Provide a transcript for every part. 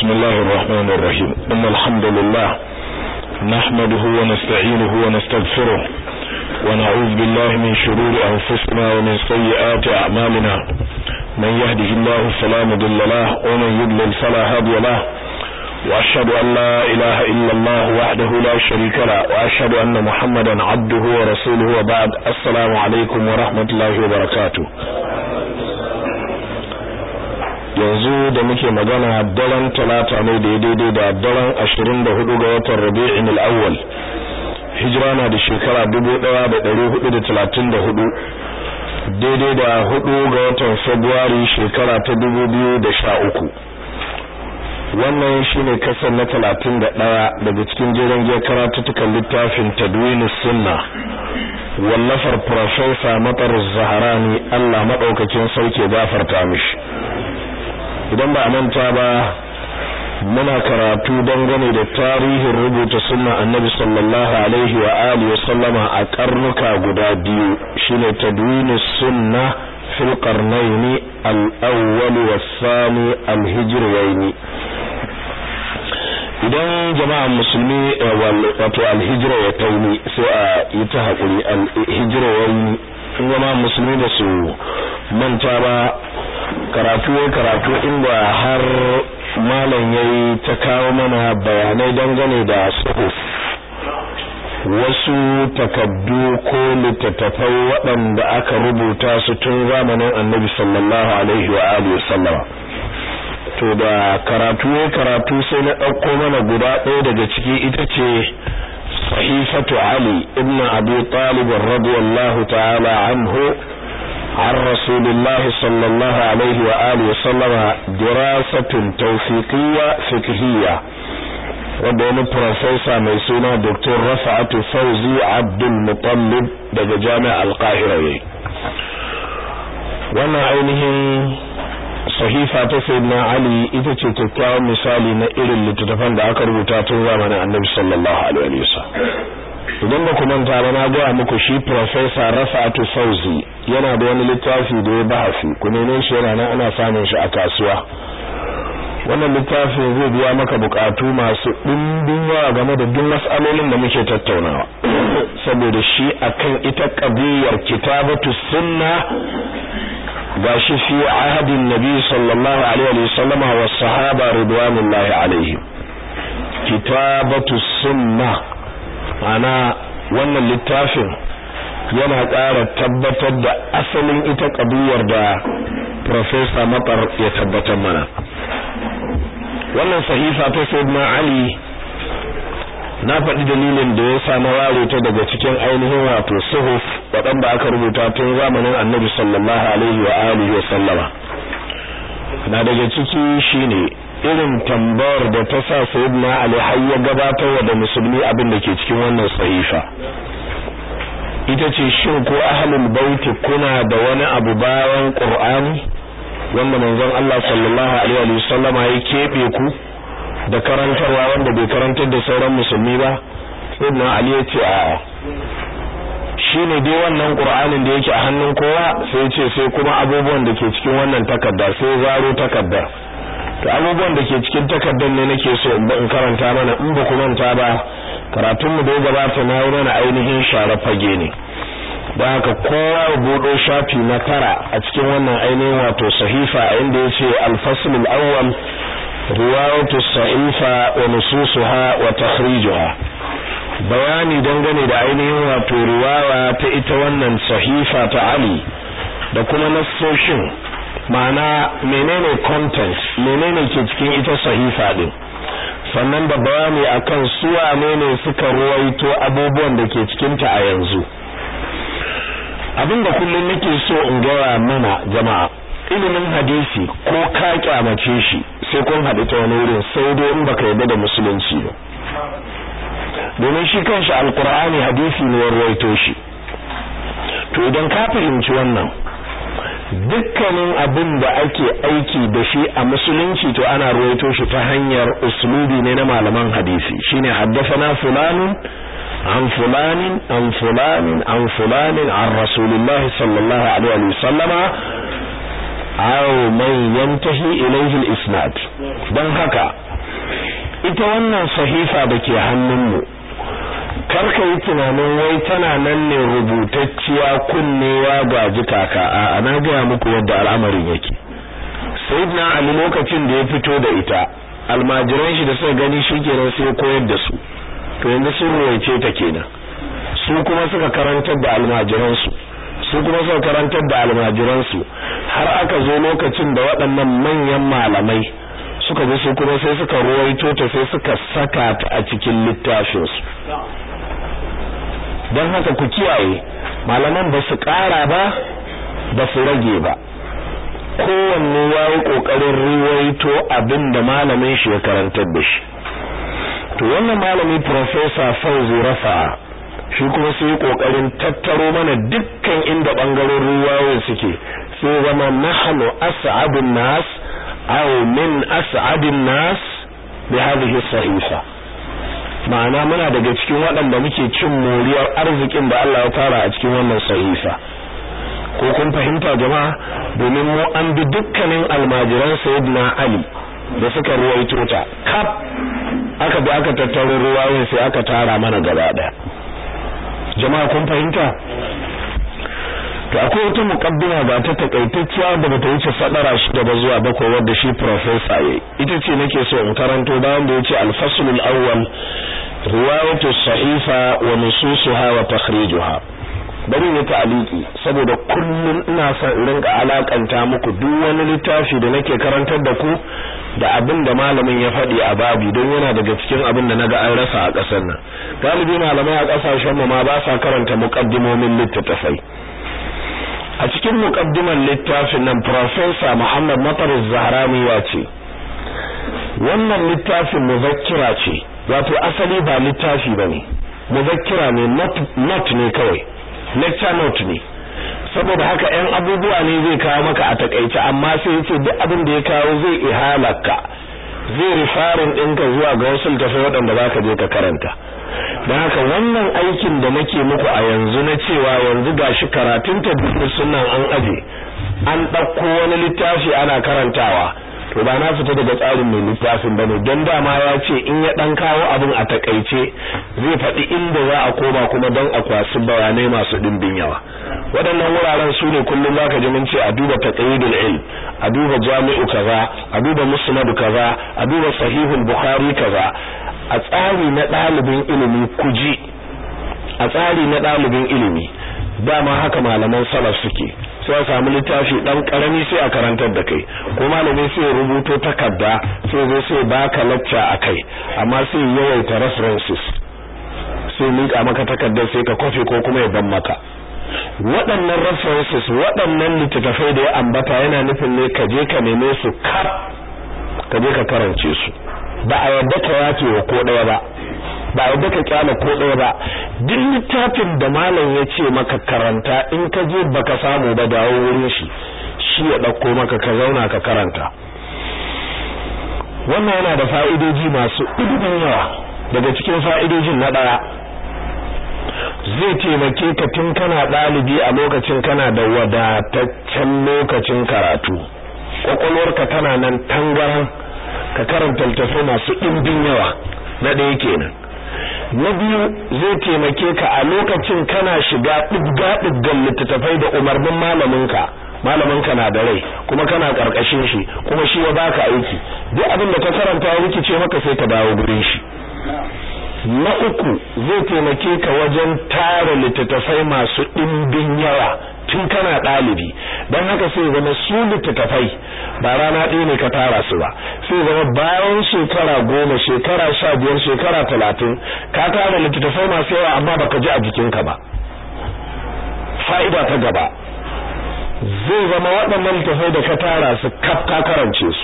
بسم الله الرحمن الرحيم إن الحمد لله نحمده ونستعينه ونستغفره ونعوذ بالله من شرور أنفسنا ومن سيئات أعمالنا من يهده الله فلا مضل له ومن يضلل فلا هادي له وأشهد أن لا إله إلا الله وحده لا شريك له وأشهد أن محمدا عبده ورسوله وبعد السلام عليكم ورحمة الله وبركاته yanzu da muke magana daren talata ne da daidai da daren ashirin da hudu ga watan rabi'in al'awwal hijira na da shekara dubu daya da dari hudu da talatin da hudu daidai da hudu ga watan februari shekara ta dubu biyu da sha uku wannan shine kasar na talatin da ɗaya daga cikin jiran giyar karatuttukan littafin tadwini sunna wallafar profesa matar zaharani allah maɗaukakin sauke gafarta mishi idan ba a manta ba muna karatu dangane da tarihin rubuta sunna annabi sallallahu alaihi wa alihi wa sallama a karnuka guda biyu shine tadwini sunna fil qarnayn al-awwal was-thani al-hijrayn idan jama'an musulmi wato al-hijra ya tauni sai a yi ta hakuri al-hijrayn jama'an musulmi da su manta ba karatu ya karatu inda har malam yayi ta kawo mana bayanai dangane da suhuf wasu takaddu ko littattafai waɗanda aka rubuta su tun zamanin annabi sallallahu alaihi wa alihi sallama to da karatu ya karatu sai na ɗauko mana guda ɗaya daga ciki ita ce sahifatu ali ibn abi talib radiyallahu ta'ala anhu عن رسول الله صلى الله عليه وآله وسلم دراسة توثيقية فقهية wadda profesa mai suna Dr. Rafa'atu Fauzi Abdul Muttalib daga Jami'ar Al-Qahira yayi wannan ainihin sahifa ta Sayyidina Ali ita ce kyakkyawan misali na irin littattafan da aka rubuta tun zamanin Annabi sallallahu alaihi wasallam idan ba ku manta ba na gaya muku shi professor Rafa'atu Fauzi yana da wani littafi da ya bahasi ku neme shi yana nan ana samun shi a kasuwa wannan littafin zai biya maka bukatu masu dimbin yawa game da duk mas'alolin da muke tattaunawa saboda shi akan ita qadiyar kitabatu sunna gashi fi ahadin nabi sallallahu alaihi wasallama was sahaba ridwanullahi alaihim kitabatu sunna ana wannan littafin yana ƙara tabbatar da asalin ita ƙabiyar da Profesa Matar ya tabbatar mana. Wannan sahifa ta Sayyidina Ali na faɗi dalilin da ya sa na ware ta daga cikin ainihin wato suhuf waɗanda aka rubuta tun zamanin Annabi sallallahu alaihi wa alihi wa sallama. Na daga ciki shine irin tambayar da ta sa Sayyidina Ali har ya gabatar da musulmi abin da ke cikin wannan sahifa. ita ce shin ko ahlul bait kuna da wani abu bayan qur'ani wanda manzon Allah sallallahu alaihi wa sallam ya kebe ku da karantarwa wanda bai karantar da sauran musulmi ba sayyidina ali ya ce a shine dai wannan qur'anin da yake a hannun kowa sai ce sai kuma abubuwan da ke cikin wannan takarda sai zaro takarda to abubuwan da ke cikin takardar ne nake so in karanta mana in ba ku manta ba karatun mu da ya gabata na yi mana ainihin share fage ne da haka kowa ya buɗo shafi na tara a cikin wannan ainihin wato sahifa a inda yace al-fasl al-awwal riwayatu sahifa wa nususuha wa takhrijuha bayani dangane da ainihin wato riwaya ta ita wannan sahifa ta Ali da kuma nassoshin ma'ana menene content menene ke cikin ita sahifa din sannan da bayani akan su wane ne suka ruwaito abubuwan da ke cikin ta a yanzu abinda kullum nake so in gaya mana jama'a ilimin hadisi ko ka kyamace shi sai kun haɗu ta wani wurin sai dai in baka yarda da musulunci ba domin shi kanshi alkur'ani hadisi ne ya ruwaito shi to idan ka fahimci wannan dukkanin abin da ake aiki da shi a musulunci to ana ruwaito shi ta hanyar uslubi ne na malaman hadisi shine haddathana fulanun an fulanin an fulanin an fulanin an rasulullahi sallallahu alaihi wa sallama aw man yantahi ilayhi al-isnad dan haka ita wannan sahifa da ke hannunmu karka yi tunanin wai tana nan ne rubutacciya kunnewa ga jikaka a na gaya muku yadda al'amarin yake sayyidina ali lokacin da ya fito da ita almajiran shi da suka gani shikenan sai ya koyar da su to yanzu sun ruwaice ta kenan su kuma suka karantar da almajiran su su kuma suka karantar da almajiran su har aka zo lokacin da waɗannan manyan malamai suka zo su kuma sai suka ruwaito ta sai suka saka ta a cikin littafin su don haka ku kiyaye malaman ba su ƙara ba ba su rage ba kowanne ya yi ƙoƙarin ruwaito abin da malamin shi ya karantar da shi to wannan malami professor Fauzi Rafa shi kuma sai ƙoƙarin tattaro mana dukkan inda ɓangarorin ruwayoyin suke sai zama nahnu as'adun nas aw min as'adin nas bi hadhihi sahifa ma'ana muna daga cikin waɗanda muke cin moriyar arzikin da Allah ya tara a cikin wannan sahifa ko kun fahimta jama'a domin mu an bi dukkanin almajiran sayyidina Ali da suka ruwaito ta kaf aka bi aka tattaro ruwayoyin sai aka tara mana gaba daya jama'a kun fahimta to akwai wata muqaddima ba ta takaitacciya da bata wuce fadara shi da zuwa bakwai wanda shi professor yayi ita ce nake so in karanto bayan da yace al-fasl al-awwal riwayatu sahifa wa nususuha wa takhrijuha bari ne ta'aliki saboda kullum ina son in rinka alakanta muku duk wani littafi da nake karantar da ku da abin da malamin ya faɗi a babu don yana daga cikin abin da naga an rasa a ƙasar nan galibi malamai a ƙasashen mu ma ba sa karanta muqaddimomin littattafai a cikin muqaddiman littafin nan professor Muhammad Matar Zahrani ya ce wannan littafin muzakkira ce wato asali ba littafi bane muzakkira ne not ne kawai lecture note ne saboda haka ɗan abubuwa ne zai kawo maka a takaice amma sai yace duk abin da ya kawo zai ihalaka zai rifarin ɗinka zuwa ga wasu littafai waɗanda zaka je ka karanta don haka wannan aikin da nake muku a yanzu na cewa yanzu gashi karatun tabbata sunan an aje an ɗauko wani littafi ana karantawa to ba na fita daga tsarin mai littafin bane don dama ya ce in ya dan kawo abin a takaice zai faɗi inda za a koma kuma don a kwasi bayanai masu ɗimbin yawa waɗannan wuraren su ne kullum zaka ji mun ce a duba taqyidul ilm a duba jami'u kaza a duba musnad kaza a duba sahihul bukhari kaza a tsari na ɗalibin ilimi kuji a tsari na ɗalibin ilimi dama haka malaman salaf suke sai a samu littafi dan karami sai a karantar da kai ko malami sai ya rubuto takarda sai zo sai baka lacca akai amma sai yawaita references sai mika maka takardar sai ka kofi ko kuma ya ban maka waɗannan references waɗannan littattafai da ya ambata yana nufin ne ka je ka neme su kar ka je ka karance su ba a yadda ka yace wa ko ɗaya ba ba yadda ka kyala ko ɗaya ba duk littafin da malam ya ce maka karanta in ka je baka samu ba dawo wurin shi shi ya ɗauko maka ka zauna ka karanta wannan yana da fa'idoji masu ɗumbin yawa daga cikin fa'idojin na ɗaya zai taimake ka tun kana ɗalibi a lokacin kana da wadataccen lokacin karatu kwakwalwarka tana nan tangaran ka karanta littattafai masu ɗimbin yawa na ɗaya kenan na biyu zai taimake ka a lokacin kana shiga ɗibga ɗibgan littattafai da umarnin malaminka malaminka na da rai kuma kana karkashin shi kuma shi ya baka aiki duk abin da ka karanta ya rikice maka sai ka dawo gurin shi na uku zai taimake ka wajen tara littattafai masu ɗimbin yawa tun kana ɗalibi don haka sai zama su littattafai ba rana ɗaya ne ka tara su ba sai zama bayan shekara goma shekara sha biyar shekara talatin ka tara littattafai masu yawa amma baka ji a jikinka ba fa'ida ta gaba zai zama waɗannan littattafai da ka tara su kaf ka karance su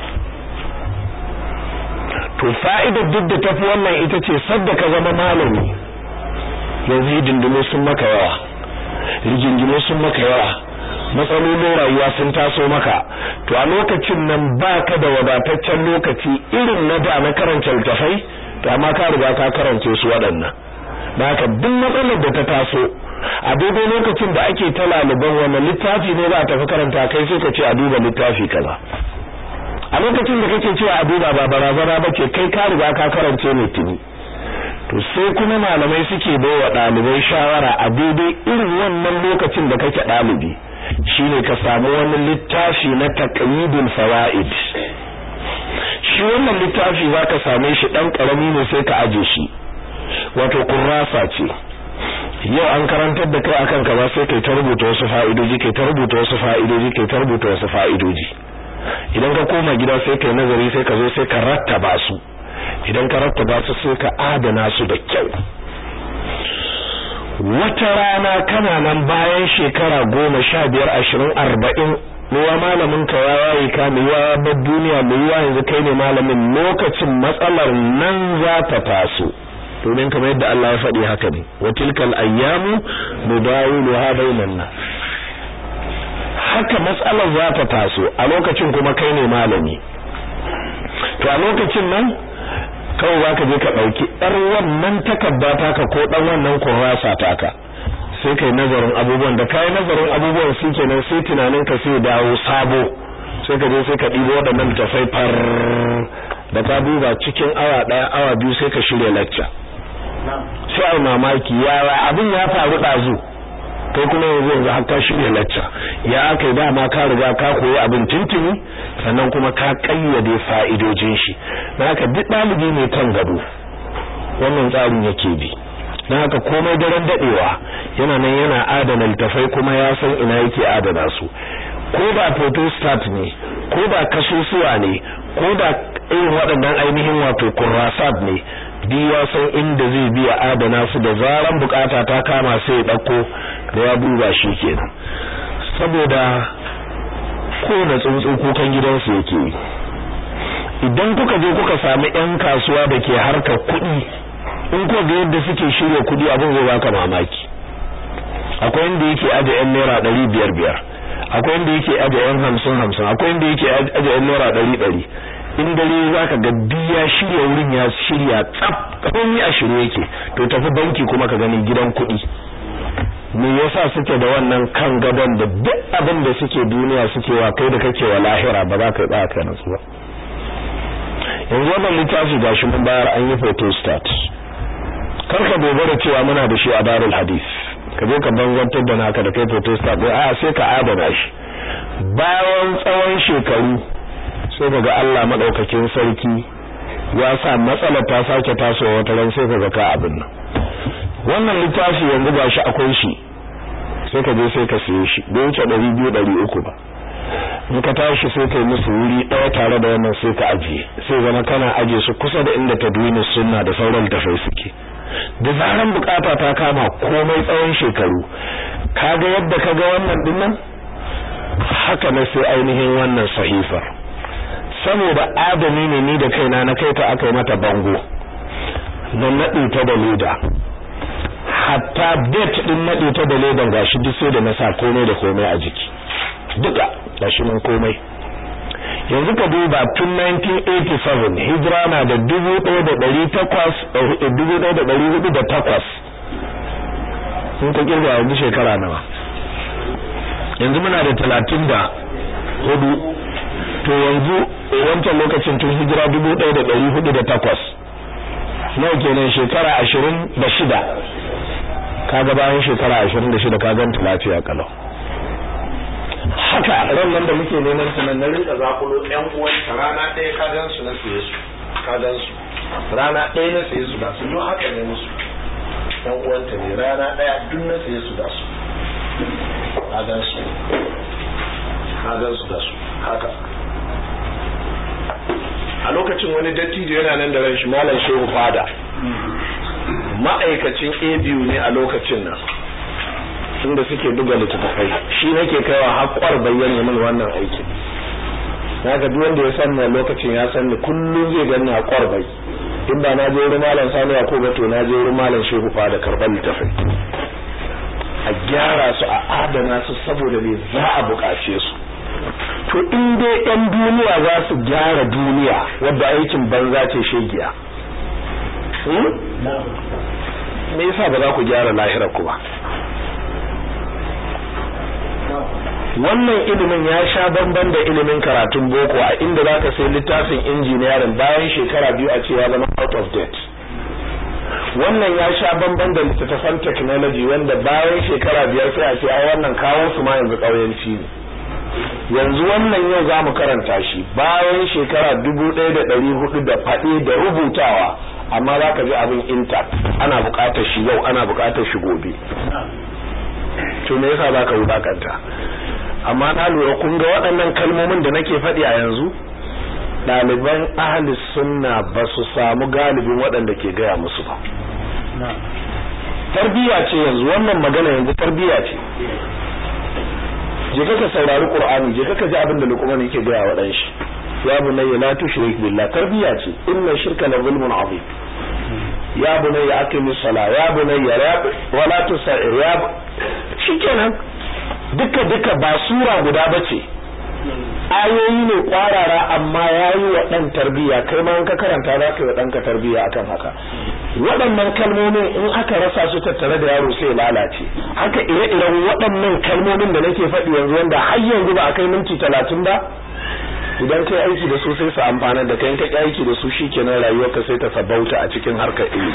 to fa'idar duk da tafi wannan ita ce sadda ka zama malami yanzu hidindimu sun maka yawa rigingimu sun maka yawa matsalolin rayuwa sun taso maka to a lokacin nan baka da wadataccen lokaci irin na da na karanta littafai to amma ka riga ka karance su waɗannan da haka duk matsalar da ta taso a daidai lokacin da ake ta laliban wannan littafi ne za a tafi karanta kai sai ka ce a duba littafi kaza a lokacin da kake cewa a duba ba barazana ba ce kai ka riga ka karance ne tuni to sai kuma malamai suke bai wa ɗalibai shawara a daidai irin wannan lokacin da kake ɗalibi shine ka samu wani littafi na taqyidul fawaid shi wannan littafi zaka same shi dan karami ne sai ka aje shi wato kurrasa ce yau an karantar da kai akan kaza sai kai ta rubuta wasu fa'idoji kai ta rubuta wasu fa'idoji kai ta rubuta wasu fa'idoji idan ka koma gida sai kai nazari sai ka zo sai ka rattaba su idan ka rattaba su sai ka adana su da kyau wata rana kana nan bayan shekara goma sha biyar ashirin arba'in mewa malamin ka ya waye ka mewa bar duniya mewa yanzu kai ne malamin lokacin matsalar nan za ta taso domin kamar yadda Allah ya faɗi haka ne wa tilkal ayyamu nudawiluha bainan nas haka matsalar za ta taso a lokacin kuma kai ne malami to a lokacin nan kawai za ka je ka ɗauki ɗar wannan takarda taka ko ɗan wannan kurrasa taka sai kai nazarin abubuwan da kai nazarin abubuwan su kenan sai tunanin ka sai dawo sabo sai ka je sai ka ɗibo waɗannan tafai far da ka duba cikin awa ɗaya awa biyu sai ka shirya lacca sai ai mamaki yawa abin ya faru ɗazu kai kuma yanzu yanzu har ka shirya lacca ya aka yi dama ka riga ka koyi abin tuntuni sannan kuma ka kayyade fa'idojin shi na haka duk ɗalibi mai kan gado wannan tsarin yake bi na haka komai daren daɗewa yana nan yana adana littafai kuma ya san ina yake adana su ko ba photostat ne ko ba kasusuwa ne ko da irin waɗannan ainihin wato kurrasat ne duk ya san inda zai biya adana su da zaran bukata ta kama sai ya ɗauko da ya duba shi kenan saboda kowane tsuntsu kukan gidansu yake yi idan kuka je kuka sami yan kasuwa da ke harkar kuɗi in ko ga yadda suke shirya kuɗi abin zai baka mamaki akwai inda yake aje yan naira ɗari biyar biyar akwai inda yake aje yan hamsin hamsin akwai inda yake aje yan naira ɗari ɗari in dare zaka ga biya shirya wurin ya shirya tsaf komai a shirye yake to tafi banki kuma ka gani gidan kuɗi me yasa suke da wannan kan gaban da duk abin da suke duniya suke wa kai da kake wa lahira ba za ka yi ba ka nasu ba yanzu wannan littafi gashi mun bayar an yi photostat kar ka dogara cewa muna da shi a darul hadis ka je ka banzantar da naka da kai photostat ɗin a sai ka adana shi bayan tsawon shekaru sai kaga Allah madaukakin sarki ya sa matsalar ta sake tasowa wata ran sai kaga ka abin nan wannan littafi yanzu gashi akwai shi sai ka je sai ka siye shi bai wuce 200 300 ba in ka tashi sai kai musu wuri ɗaya tare da wannan sai ka ajiye sai zama kana ajiye su kusa da inda tadwini sunna da sauran tafai suke da zaran bukata ta kama komai tsawon shekaru kaga yadda kaga wannan dinnan haka na sai ainihin wannan sahifar saboda adami ne ni da kaina na kai ta aka yi mata bango na naɗe ta da leda hatta date din naɗe ta da ledan gashi duk sai da na sa komai da komai a jiki duka gashi nan komai yanzu ka duba tun 1987 hijira na da 1800 sun ka kirga yanzu shekara nawa yanzu muna da 34 to yanzu wancan lokacin tun hijira 1408 nawa kenan shekara 26 kaga bayan shekara 26 ka ganta lafiya kalau haka ran nan da muke neman su nan na rinka zakulo ɗan uwan ta rana ɗaya ka gan su na siye su ka gan su rana ɗaya na siye su da su don haka ne musu ɗan uwan ta ne rana ɗaya duk na siye su da su ka gan su ka gan su da su haka a lokacin wani dattijo yana nan da ran shi malam shehu fada ma'aikacin abu ne a lokacin nan inda suke buga littattafai shi nake kaiwa haƙƙwar bayyana min wannan aikin na ga duk wanda ya san ni lokacin ya san ni kullum zai gani a ƙwarbai in ba na je wurin malam sani ya ko ba to na je wurin malam shehu fa da karɓar littattafai a gyara su a adana su saboda me za a buƙace su to in dai ɗan duniya za su gyara duniya wadda aikin banza ce shegiya me yasa ba za ku gyara lahirar ku ba wannan ilimin ya sha bamban da ilimin karatun boko a inda zaka sai littafin engineering bayan shekara biyu a ce ya zama out of date wannan ya sha bamban da littattafan technology wanda bayan shekara biyar sai a ce ai wannan kawo su ma yanzu kauyanci ne yanzu wannan yau za mu karanta shi bayan shekara dubu ɗaya da ɗari hudu da faɗi da rubutawa amma za ka ji abin intact ana buƙatar shi yau ana buƙatar shi gobe to me yasa za ka wulakanta amma na lura kun ga waɗannan kalmomin da nake faɗi a yanzu ɗaliban ahli sunna ba su samu galibin waɗanda ke gaya musu ba tarbiya ce yanzu wannan magana yanzu tarbiya ce je ka saurari qur'ani je ka ji abin da luqman yake gaya wa dan shi ya bunayya la tushrik billah tarbiya ce inna shirka la zulmun azim ya bunayya aqimis sala ya bunayya wa la tusair ya shikenan duka duka ba sura guda bace ayoyi ne kwarara amma yayi wa dan tarbiya kai ma in ka karanta za ka yi wa danka tarbiya akan haka waɗannan kalmomin in aka rasa su tattare da yaro sai lalace haka ire-iren waɗannan kalmomin da nake faɗi yanzu wanda har yanzu ba a kai minti talatin ba idan kai aiki da su sai su amfana da kai kai aiki da su shikenan rayuwarka sai ta sabauta a cikin harkar ilimi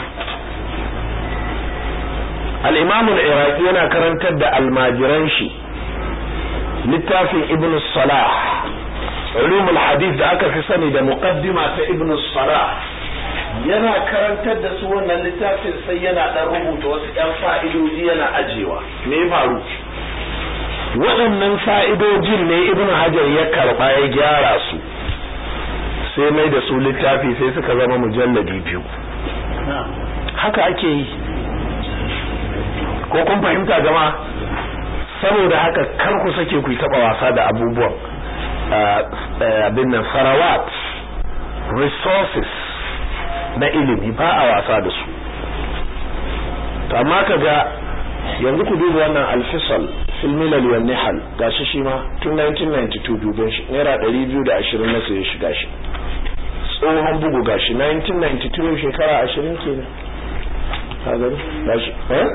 al-imam al-iraqi yana karantar da almajiran shi littafin ibn salah ulumul hadith da aka fi sani da muqaddima ta ibn salah yana karantar da su wannan littafin sai yana dan rubuta wasu ƴan fa'idoji yana ajewa me ya faru waɗannan fa'idojin ne ibn hajar ya karɓa ya gyara su sai mai da su littafi sai suka zama mujalladi biyu haka ake yi ko kun fahimta jama'a saboda haka kar ku sake ku taba wasa da abubuwan abin nan sarawat resources na ilimi ba a wasa da su to amma kaga yanzu ku duba wannan alfisal fil milal wan nihal gashi shi ma tun 1992 duban shi naira 220 na sai shiga shi tsohon bugu gashi 1992 shekara 20 kenan ka gani gashi eh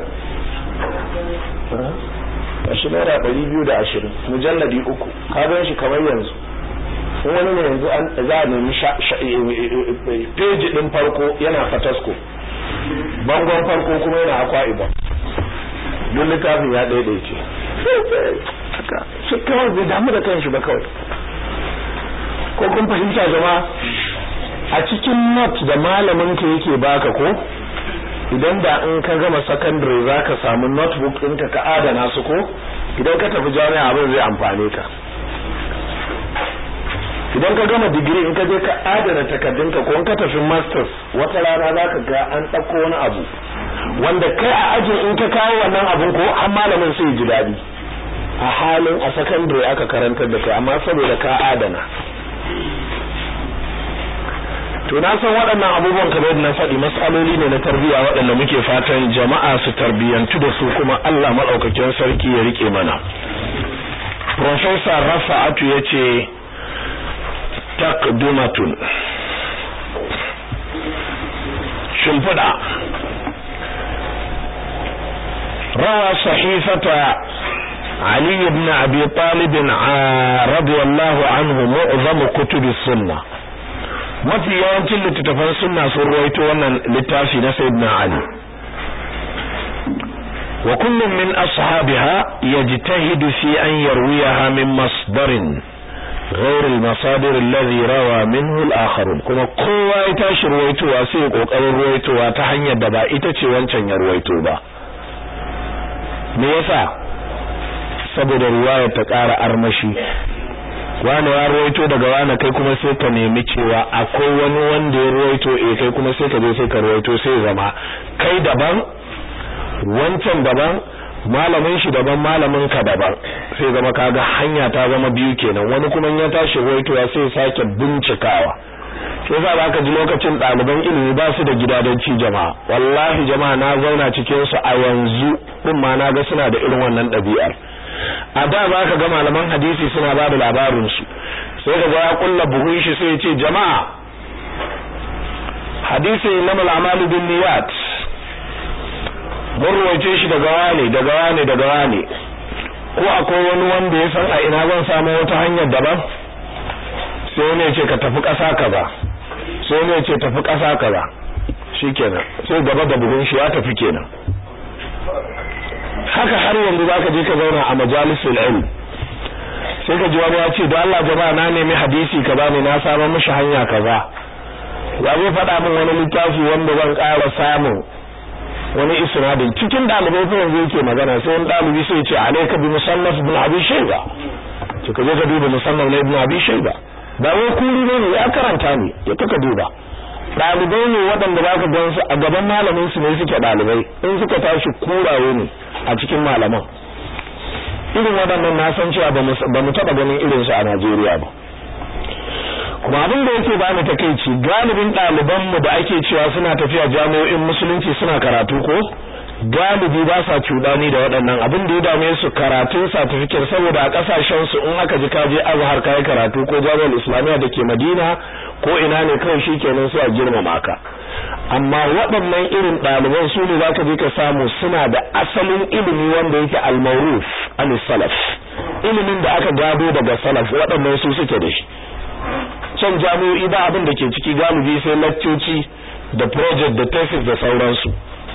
gashi naira 220 mujalladi uku ka gan shi kamar yanzu in wani ne yanzu an za a nemi peji din farko yana fatasko bangon farko kuma yana akwa iban duk littafin ya daidaice shi kawai bai damu da kanshi ba kawai ko kun fahimta zama a cikin not da malamin ka yake baka ko idan da in ka gama secondary za ka samu notebook ɗinka ka adana su ko idan ka tafi jami'a abin zai amfane ka idan ka gama digiri in ka je ka adana takardunka ko in ka tafi masters wata rana za ka ga an ɗauko wani abu wanda kai a ajin in ka kawo wannan abun ko har malamin sai ji daɗi a halin a secondary aka karantar da kai amma saboda ka adana to na san waɗannan abubuwan kamar na faɗi matsaloli ne na tarbiyya waɗanda muke fatan jama'a su tarbiyyantu da su kuma Allah maɗaukakin sarki ya rike mana Professor Rafa'atu ya ce takdumatun shimfiɗa روى صحيفة علي بن أبي طالب رضي الله عنه معظم كتب السنة mafi yawancin littattafan sunna sun ruwaito wannan littafi na sayyidina Ali wa kullum min ashabiha yajtahidu fi an yarwiyaha min masdarin غير المصادر الذي روى منه الآخرون kuma kowa ya tashi ruwaitowa sai ya kokarin ruwaitowa ta hanyar da ba ita ce wancan ya ruwaito ba me yasa saboda ruwaya ta ƙara armashi wani ya ruwaito daga wani kai kuma sai ka nemi cewa akwai wani wanda ya ruwaito eh kai kuma sai ka je sai ka ruwaito sai zama kai daban wancan daban malamin shi daban malamin ka daban sai zama kaga hanya ta zama biyu kenan wani kuma ya tashi ruwaitowa sai sake bincikawa sai za ba ka ji lokacin ɗaliban ilimi ba su da gidadanci jama'a wallahi jama'a na zauna cikin su a yanzu din ma na ga suna da irin wannan ɗabi'ar a da ba ka ga malaman hadisi suna ba da labarin su sai ka ga ya kulla buhun shi sai ya ce jama'a hadisi na malamalu bin niyat mun ruwaice shi daga wane daga wane daga wane ko akwai wani wanda ya san a ina zan samu wata hanyar daban sai wani ya ce ka tafi ƙasa kaza sai wani ya ce tafi ƙasa kaza shikenan sai gaba da bugun shi ya tafi kenan haka har yanzu zaka je ka zauna a majalisul ilm sai ka ji wani ya ce don Allah jama'a na nemi hadisi kaza ne na samu mishi hanya kaza ya zai faɗa min wani littafi wanda zan ƙara samun wani isnadin cikin dalibai fa yanzu yake magana sai wani dalibi sai ya ce alayka bi musannaf ibn abi shayba to ka je ka duba musannaf na ibn abi shayba ba wai kuri ne ya karanta ne ya kaka duba dalibai ne waɗanda zaka gan su a gaban malamin su ne suke dalibai in suka tashi kuraye ne a cikin malaman irin waɗannan na san cewa ba mu taɓa ganin irin su a Najeriya ba kuma abin da yake bani takeici galibin ɗaliban mu da ake cewa suna tafiya jami'o'in musulunci suna karatu ko galibi ba sa cuɗani da waɗannan abin da ya dame su karatun certificate saboda a ƙasashen su in aka ji ka je azhar kai karatu ko jami'ar islamiyya da ke madina ko ina ne kawai shikenan sai a girmama ka amma waɗannan irin ɗaliban su ne zaka je ka samu suna da asalin ilimi wanda yake al-mawruf al-salaf ilimin da aka gado daga salaf waɗannan su suke da shi can jami'o'i ba abin da ke ciki galibi sai laccoci da project da thesis da sauransu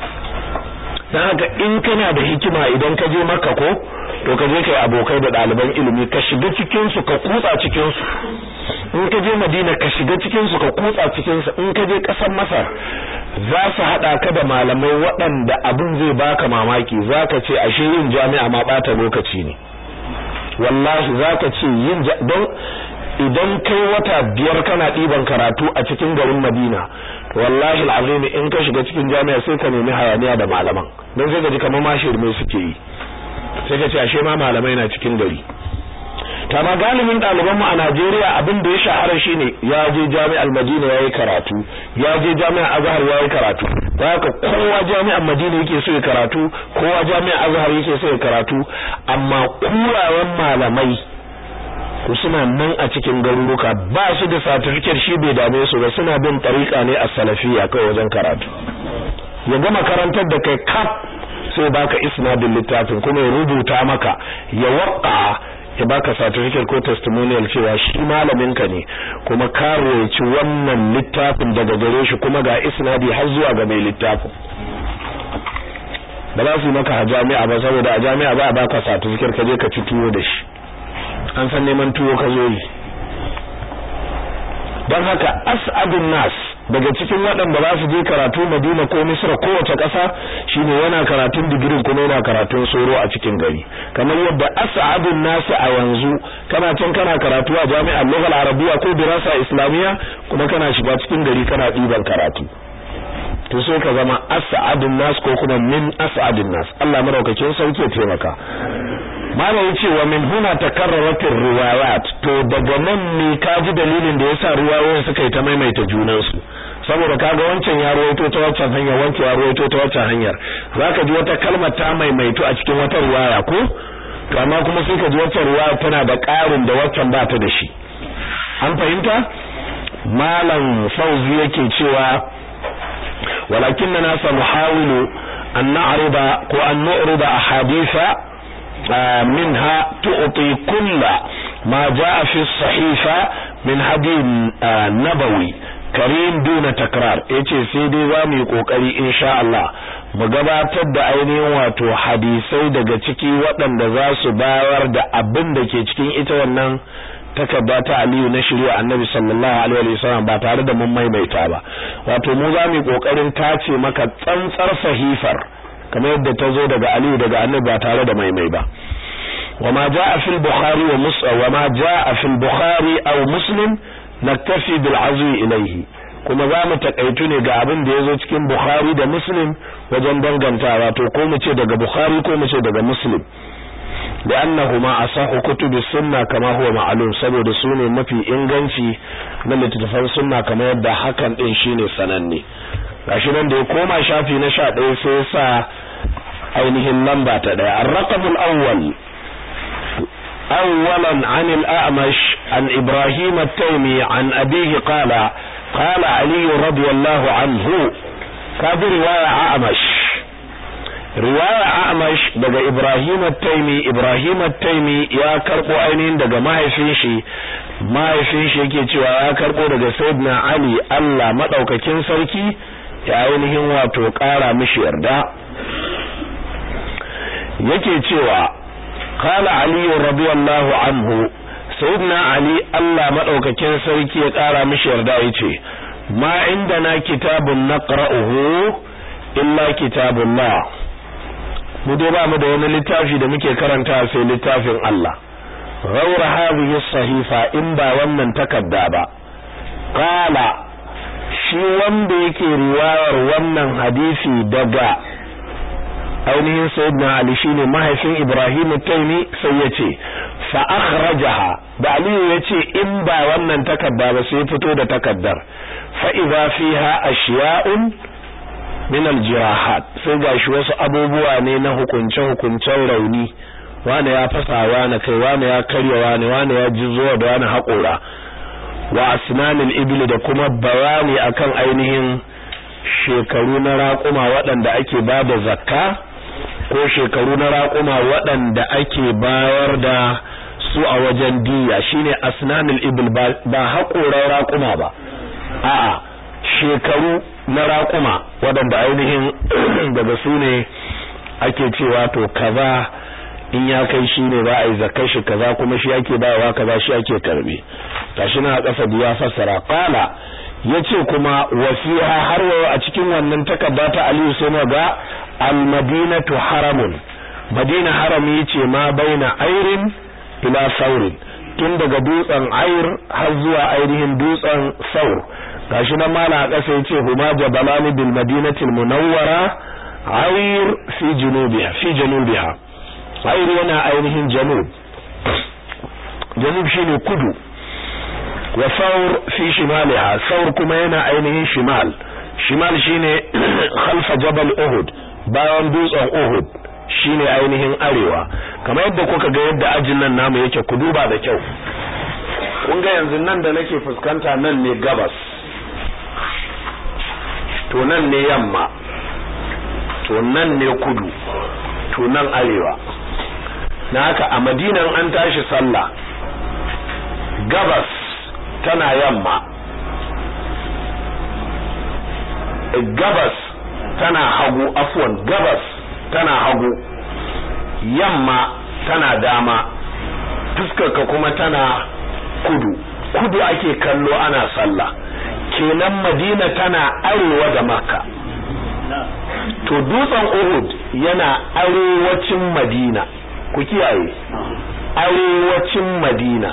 dan haka in kana da hikima idan ka je maka ko to ka je kai abokai da ɗaliban ilimi ka shiga cikin su ka kutsa cikin su in ka je Madina ka shiga cikin su ka kutsa cikin su in ka je ƙasar Masar za su hada ka da malamai waɗanda abin zai baka mamaki zaka ce ashe yin jami'a ma bata lokaci ne wallahi zaka ce yin don idan kai wata biyar kana ɗiban karatu a cikin garin Madina wallahi alazim in ka shiga cikin jami'a sai ka nemi hayaniya da malaman don sai ka ji kamar mashir mai suke yi sai ka ce ashe ma malamai na cikin gari kama galibin ɗaliban mu a Najeriya abin da ya shahara shine ya je jami'ar Madina yayi karatu ya je jami'ar Azhar yayi karatu haka kowa jami'ar Madina yake so ya karatu kowa jami'ar Azhar yake so ya karatu amma kurawan malamai to suna nan a cikin garuruka ba su da certificate shi bai dame su ba suna bin tariqa ne a salafiya kai wajen karatu ya gama karantar da kai kaf sai baka isnadin littafin kuma ya rubuta maka ya waqqa ya baka certificate ko testimonial cewa shi malamin ka ne kuma ka roci wannan littafin daga gare shi kuma ga isnadi har zuwa ga mai littafin ba za su yi maka a jami'a ba saboda a jami'a ba a baka certificate ka je ka ci tuwo da shi an san neman tuwo ka zo yi don haka as'adun nas daga cikin waɗanda za su je karatu Madina ko Misra ko wace ƙasa shine yana karatun digirin kuma yana karatun soro a cikin gari kamar yadda as'adun nas a yanzu kana can kana karatu a jami'ar Lughal Arabiya ko Dirasa Islamiyya kuma kana shiga cikin gari kana ɗiban karatu to sai ka zama as'adun nas ko kuma min as'adun nas Allah maraukakin sauke ya taimaka mana yace wa min huna takarrarat riwayat to daga nan ne kaji dalilin da yasa riwayoyin suka yi ta maimaita junan su saboda kaga wancan ya ruwaito ta wancan hanyar wancan ya ruwaito ta wancan hanyar zaka ji wata kalma ta maimaitu a cikin wata riwaya ko to amma kuma sai ka ji wata riwaya tana da ƙarin da wancan ba ta da shi an fahimta malam fauzi yake cewa walakinna sanuhawilu an na'rida ko an nu'rida ahaditha منها تعطي كل ما جاء في الصحيفة من هدي نبوي karim duna takrar yace sai dai za mu yi kokari insha Allah mu gabatar da ainihin wato hadisai daga ciki waɗanda za su bayar da abin da ke cikin ita wannan takarda ta Aliyu na shirya Annabi sallallahu alaihi wasallam ba tare da mun maimaita ba wato mu za mu yi kokarin tace maka tsantsar sahifar kamar yadda ta zo daga Aliyu daga Annabi ba tare da maimai ba وما جاء في البخاري ومسلم وما جاء في البخاري او مسلم نكتفي بالعزو اليه kuma za mu takaitu ne ga abin da ya zo cikin Bukhari da Muslim wajen dangantawa to ko mu ce daga Bukhari ko mu ce daga Muslim da annahuma asahu kutubi sunna kama huwa ma'lum saboda su ne mafi inganci na littattafan sunna kamar yadda hakan din shine sananne gashi nan da ya koma shafi na 11 sai ya sa ainihin lamba ta daya ar-raqamul awwal أولا عن الأعمش عن إبراهيم التيمي عن أبيه قال قال علي رضي الله عنه كابر رواية أعمش riwaya Amash daga Ibrahim at-Taimi Ibrahim at-Taimi ya karbo ainihin daga mahaifin shi mahaifin shi yake cewa ya karbo daga Sayyidina Ali Allah madaukakin sarki ya ainihin wato kara mishi yarda yake cewa qala Ali radiyallahu anhu Sayyidina Ali Allah madaukakin sarki ya kara mishi yarda yace ma indana kitabun naqra'uhu illa kitabullah mu dai ba mu da wani littafi da muke karanta sai littafin Allah ghawra hadhihi sahifa in ba wannan takarda ba qala shi wanda yake riwayar wannan hadisi daga ainihin sayyidina Ali shine mahaifin Ibrahim Taimi sai yace fa akhrajaha da Ali yace in ba wannan takarda ba sai fito da takaddar fa idza fiha ashiya'un min aljirahat sai gashi wasu abubuwa ne na hukunce hukuncen rauni wani ya fasa wani kai wani ya karya wani wani ya ji zuwa da wani haƙora wa asnanil ibil da kuma bayani akan ainihin shekaru na raƙuma waɗanda ake ba da zakka ko shekaru na raƙuma waɗanda ake bayar da su a wajen diya shine asnanil ibil ba haƙoran raƙuma ba a'a shekaru na raƙuma waɗanda ainihin daga su ne ake cewa to kaza in ya kai shi ne za a yi zakar shi kaza kuma shi ake bayawa kaza shi ake karbe tashi na ƙasa da ya fassara qala yace kuma wasiha har wayo a cikin wannan takarda ta Aliyu sai ga al-madinatu haramun madina harami yace ma baina airin ila saurin tun daga dutsen air har zuwa ainihin dutsen saur gashi nan mala a ƙasa yace huma jabalani bil madinatil munawwara ayr fi junubiha fi junubiha ayr yana ainihin janub janub shine kudu wa saur fi shimaliha saur kuma yana ainihin shimal shimal shine khalfa jabal uhud bayan dutsen uhud shine ainihin arewa kamar yadda kuka ga yadda ajin nan namu yake ku duba da kyau kun ga yanzu nan da nake fuskanta nan ne gabas to nan ne yamma to nan ne kudu to nan arewa na haka a madinan an tashi sallah gabas tana yamma gabas tana hagu afwan gabas tana hagu yamma tana dama fuskarka kuma tana kudu kudu ake kallo ana sallah kenan madina tana arewa da makka to dutsen uhud yana arewacin madina ku kiyaye arewacin madina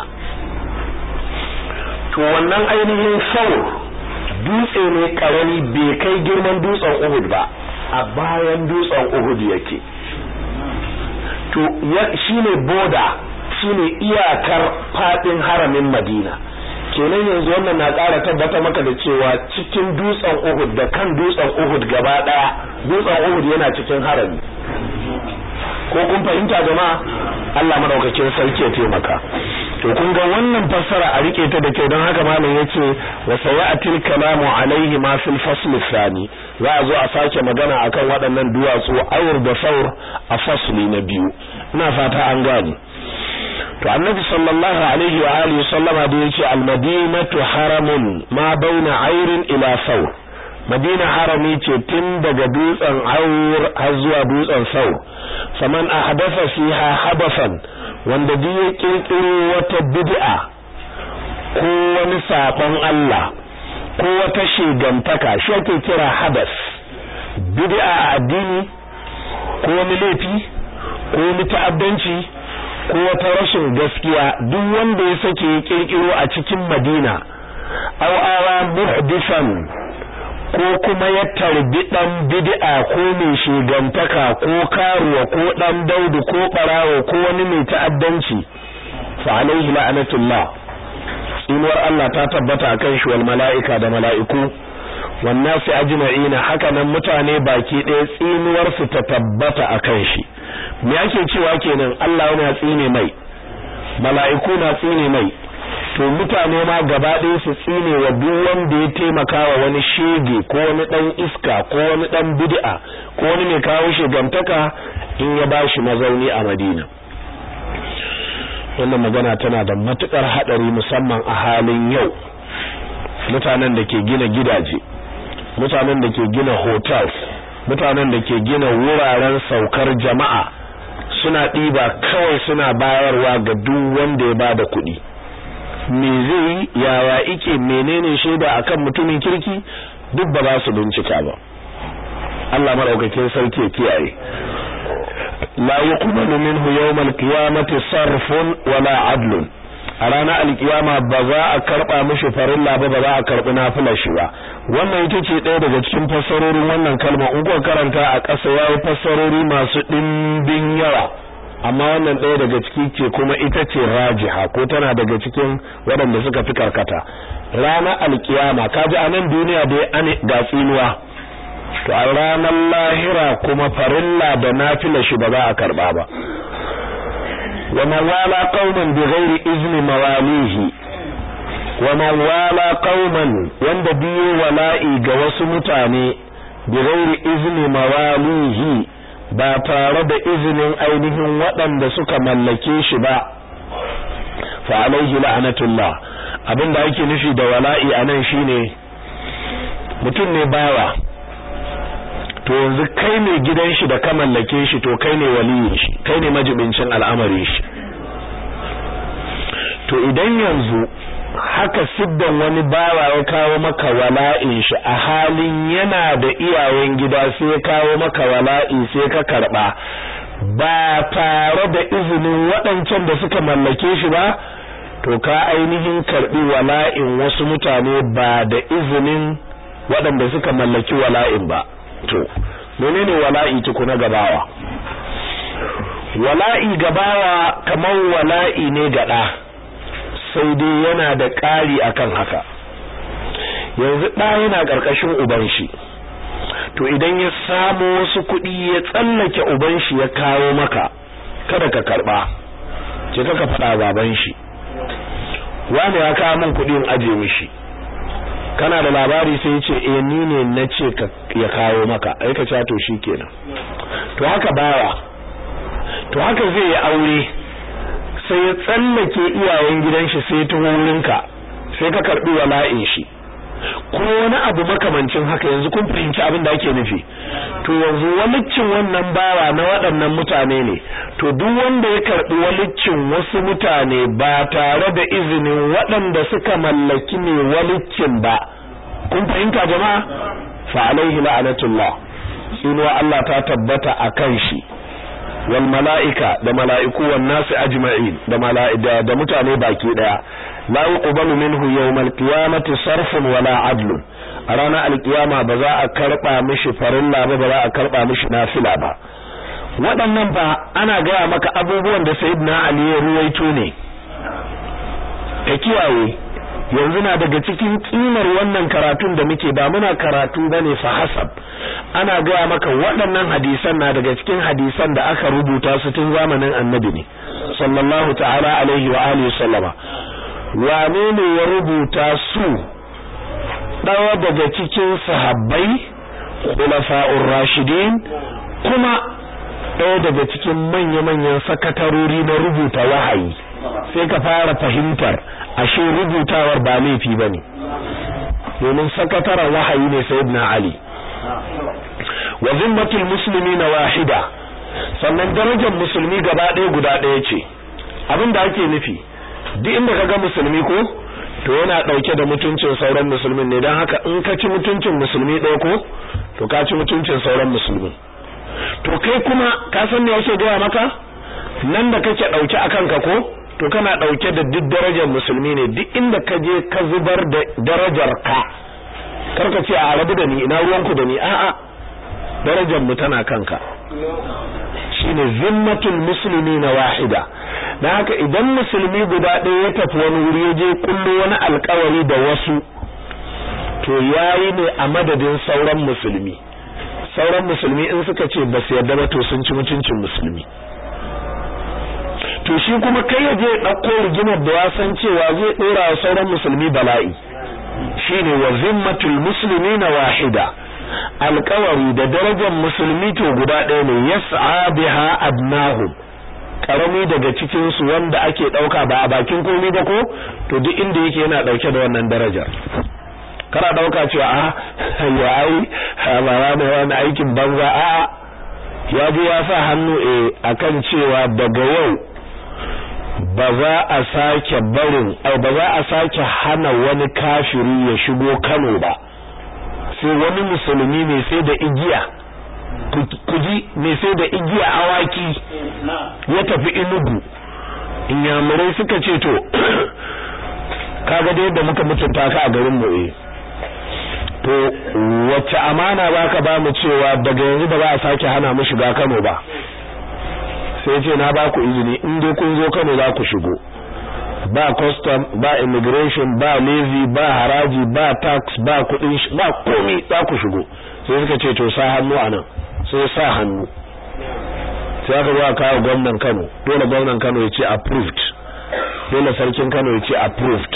to wannan ainihin saur dutse ne karami bai kai girman dutsen uhud ba a bayan dutsen uhud yake to shine boda shine iyakar fadin haramin madina kenan yanzu wannan na ƙara tabbata maka da cewa cikin dutsen Uhud da kan dutsen Uhud gaba daya dutsen Uhud yana cikin harami ko kun fahimta jama'a Allah madaukakin sarki ya taimaka to kun ga wannan fassara a rike ta da kyau don haka malam yace wa sayatil kalamu alaihi ma fil fasl thani za a zo a sake magana akan waɗannan duwatsu ayur da saur a fasli na biyu ina fata an gane to annabi sallallahu alaihi wa alihi sallama da yace al-madinatu haramun ma baina ayrin ila saur madina harami ce tun daga dutsen aur har zuwa dutsen saur faman ahdatha fiha habasan wanda duk ya kirkiro wata bid'a ko wani sakon Allah ko wata shigantaka shi ake kira hadas bid'a a addini ko wani laifi ko wani ta'addanci ko wata rashin gaskiya duk wanda ya sake ya kirkiro a cikin Madina aw awa muhdisan ko kuma ya tarbi dan bid'a ko mai shigantaka ko karuwa ko dan daudu ko barawo ko wani mai ta'addanci fa alaihi la'natullah tsinuwar Allah ta tabbata akan shi wal mala'ika da mala'iku wan nasi ajma'ina haka nan mutane baki ɗaya tsinuwar su ta tabbata akan shi me ake cewa kenan Allah yana tsine mai mala'iku na tsine mai to mutane ma gaba ɗaya su tsine wa duk wanda ya taimaka wa wani shege ko wani ɗan iska ko wani ɗan bid'a ko wani mai kawo shegantaka in ya bashi mazauni a Madina wannan magana tana da matukar hadari musamman a halin yau mutanen da ke gina gidaje mutanen da ke gina hotels mutanen da ke gina wuraren saukar jama'a suna ɗiba kawai suna bayarwa ga duk wanda ya bada kuɗi me zai yi yaya ike menene shaida akan mutumin kirki duk ba za su bincika ba Allah madaukakin sarki ya kiyaye la yuqbalu minhu yawm al-qiyamati sarfun wala adlun a ranar alkiyama ba za a karba mishi farilla ba ba za a karbi nafilar shi ba wannan ita ce ɗaya daga cikin fassarorin wannan kalma in kuka karanta a ƙasa yayi fassarori masu ɗimbin yawa amma wannan ɗaya daga ciki ce kuma ita ce rajiha ko tana daga cikin waɗanda suka fi karkata ranar alkiyama kaji a nan duniya dai an ga tsinuwa to a ranar lahira kuma farilla da nafila shi ba za a karba ba wa man wala qauman bighairi izni mawalihi wa man wala qauman wanda biyo wala'i ga wasu mutane bighairi izni mawalihi ba tare da izinin ainihin waɗanda suka mallake shi ba fa alaihi la'natullah abinda ake nufi da wala'i anan shine mutum ne bawa to yanzu kai ne gidan shi da ka mallake shi to kai ne waliyin shi kai ne majibincin al'amarin shi to idan yanzu haka siddan wani bawa ya kawo maka wala'in shi a halin yana da iyayen gida sai ya kawo maka wala'i sai ka karba ba tare da izinin waɗancan da suka mallake shi ba to ka ainihin karbi wala'in wasu mutane ba da izinin waɗanda suka mallaki wala'in ba to menene wala'i tukuna gabawa wala'i gabawa kamar wala'i ne gada sai dai yana da ƙari akan haka yanzu ɗa yana ƙarƙashin uban shi to idan ya samu wasu kuɗi ya tsallake uban shi ya kawo maka kada ka karɓa ce ka faɗa baban shi wani ya kawo min kuɗin aje mishi kana da labari sai ce eh ni ne na ce ya kawo maka ai ka to kenan to haka bawa to haka zai yi aure sai ya tsallake iyayen gidan shi sai ta wurinka sai ka karbi wala'in shi ko wani abu makamancin haka yanzu kun fahimci abin da ake nufi to yanzu walicin wannan bawa na waɗannan mutane ne to duk wanda ya karbi walicin wasu mutane ba tare da izinin waɗanda suka mallaki ne walicin ba kun fahimta jama'a fa alaihi la'anatullah sinuwa Allah ta tabbata akan shi wal mala'ika da mala'iku wan nasi ajma'in da mala'ida da mutane baki daya la yuqbalu minhu yawmal qiyamati sarfun wala adlun a ranar alkiyama ba za a karba mishi farilla ba ba za a karba mishi nafila ba waɗannan ba ana gaya maka abubuwan da sayyidina ali ya ruwaito ne ka kiyaye yanzu na daga cikin kimar wannan karatun da muke ba muna karatu bane fa hasab ana gaya maka waɗannan hadisan na daga cikin hadisan da aka rubuta su tun zamanin annabi ne sallallahu ta'ala alaihi wa alihi sallama wane ne ya rubuta su ɗaya daga cikin sahabbai khulafa'ur rashidin kuma ɗaya daga cikin manya-manyan sakatarori na rubuta wahayi sai ka fara fahimtar ashe rubutawar ba laifi bane domin sakataren wahayi ne sayyidina ali wa zimmatul muslimina wahida sannan darajar musulmi gaba ɗaya guda ɗaya ce abinda ake nufi duk inda kaga musulmi ko to yana ɗauke da mutuncin sauran musulmin ne don haka in ka ci mutuncin musulmi ɗaya ko to ka ci mutuncin sauran musulmi to kai kuma ka san me yake gaya maka nan da kake ɗauke a kanka ko to kana ɗauke da duk darajar musulmi ne duk inda ka je ka zubar da darajar ka karka ce a rabu da ni ina ruwanku da ni a'a darajar mu tana kanka shine zimmatul muslimina wahida dan haka idan musulmi guda ɗaya ya tafi wani wuri ya je kullu wani alƙawari da wasu to yayi ne a madadin sauran musulmi sauran musulmi in suka ce ba su yarda ba to sun ci mutuncin musulmi to shi kuma kai ya je ɗauko rigimar da ya san cewa zai ɗora wa sauran musulmi bala'i shine wa zimmatul muslimina wahida alƙawari da darajar musulmi to guda ɗaya ne yas'a biha adnahum karami daga cikin su wanda ake dauka ba a bakin komai ba ko to duk inda yake yana dauke da wannan darajar kana dauka cewa a ya ai ba wani wani aikin banza a ya ji ya sa hannu eh akan cewa daga yau ba za a sake barin ai ba za a sake hana wani kafiri ya shigo Kano ba sai wani musulmi ne sai da igiya kuji mai sai da igiya awaki ya tafi inugu inyamurai suka ce to kaga da yadda muka mutunta ka a garin mu eh to wacce amana baka ba mu cewa daga yanzu ba za a sake hana mu shiga Kano ba sai ce na ba ku izini in dai kun zo Kano za ku shigo ba custom ba immigration ba levy ba haraji ba tax ba kudin ba komai za ku shigo sai suka ce to sa hannu anan sai sa hannu sai aka zo kawo gwamnan Kano dole gwamnan Kano ya ce approved dole sarkin Kano ya ce approved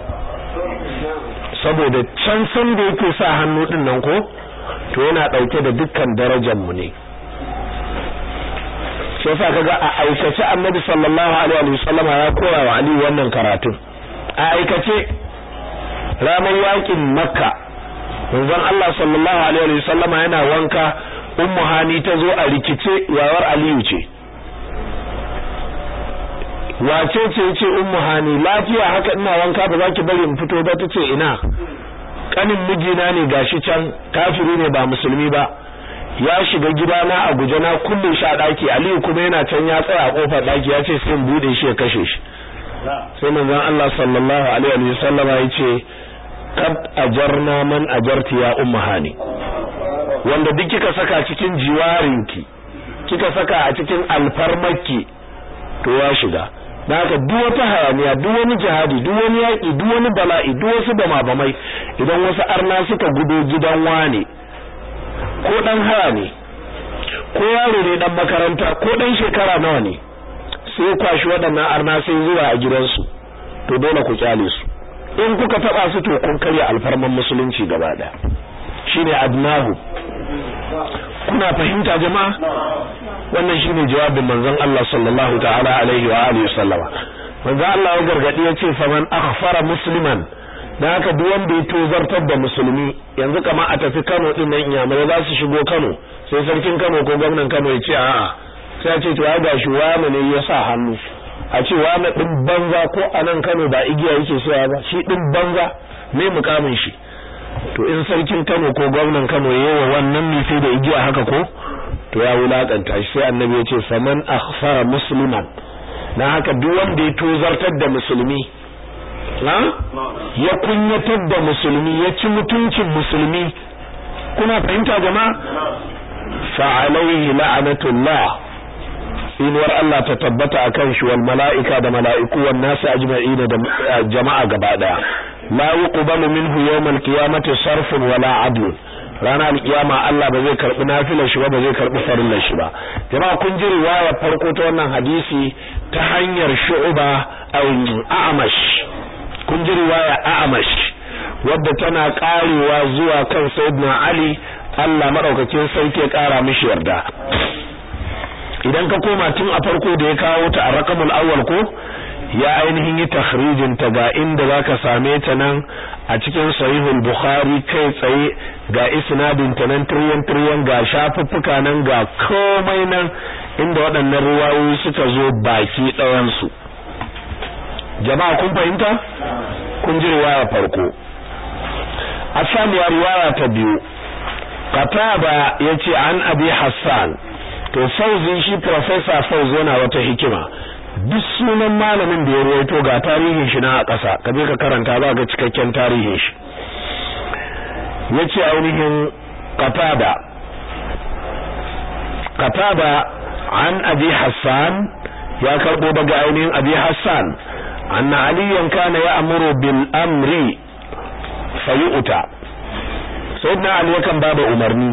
saboda can san da yake sa hannu din nan ko to yana dauke da dukkan darajar mu ne sai sa kaga a aikace Annabi sallallahu alaihi wasallam ya koya wa Ali wannan karatun a aikace ranar yakin Makka manzon Allah sallallahu alaihi wasallama yana wanka ummu hani ta zo a rikice yawar aliyu ce wace ce yace ummu hani lafiya haka ina wanka ba za ki bari in fito ba tace ina kanin mijina ne gashi can kafiri ne ba musulmi ba ya shiga gidana a guje na kullun sha daki aliyu kuma yana can ya tsaya a kofar daki ya ce sai in bude shi ya kashe shi sai manzon Allah sallallahu alaihi wasallama yace kad ajarna man ajarti ya ummu hani wanda duk kika saka cikin jiwarinki kika saka a cikin alfarmarki to ya shiga da haka duk wata hayaniya duk wani jihadi duk wani yaki duk wani bala'i duk wasu bamabamai idan wasu arna suka gudo gidan wane ko dan haya ne ko yaro ne dan makaranta ko dan shekara nawa ne sai kwashi waɗannan arna sai zuwa a gidansu to dole ku kyale su in kuka taba su to kun karya alfarman musulunci gaba daya shine adnahu kuna fahimta jama'a wannan shine jawabin manzon Allah sallallahu ta'ala alaihi wa alihi wasallama manzon Allah ya gargadi yace faman akhfara musliman dan haka duk wanda ya tozartar da musulmi yanzu kamar a tafi Kano din nan iyamai za su shigo Kano sai sarkin Kano ko gwamnan Kano ya ce a'a sai ya ce to ya gashi wani ne ya sa hannu a ce wani din banza ko a nan Kano ba igiya yake sayawa ba shi din banza me mukamin shi to in sarkin Kano ko gwamnan Kano yawa wannan ne sai da igiya haka ko to ya wulakanta shi sai annabi ya ce faman akhsara musliman na haka duk wanda ya tozartar da musulmi na ya kunyatar da musulmi ya ci mutuncin musulmi kuna fahimta jama'a fa alaihi la'natullah inuwar Allah ta tabbata akan shi wal mala'ika da mala'iku wan nasu ajma'ina da jama'a gaba daya la yuqbalu minhu yawmal qiyamati sarfun wala adl rana alkiyama Allah ba zai karbi nafilar shi ba ba zai karbi farillar shi ba jama'a kun ji riwaya farko ta wannan hadisi ta hanyar shu'ba aw a'mash kun ji riwaya a'mash wadda tana karewa zuwa kan sayyidina Ali Allah madaukakin sarki ya kara mishi yarda idan ka koma tun a farko da ya kawo ta a rakamul awwal ko ya ainihin yi takhrijin ta ga inda zaka same ta nan a cikin sahihul bukhari kai tsaye ga isnadin ta nan tiryan tiryan ga shafuffuka nan ga komai nan inda waɗannan ruwayoyi suka zo baki ɗayan su jama'a kun fahimta kun ji riwaya farko a samuwa riwaya ta biyu qatada yace an abi hassan to fauzi shi professor fauzi yana wata hikima duk sunan malamin da ya ruwaito ga tarihin shi na a ƙasa ka je ka karanta za ga cikakken tarihin shi yace ainihin qatada qatada an abi hassan ya karbo daga ainihin abi hassan anna aliyan kana ya'muru bil amri fayu'ta sayyidina ali yakan bada umarni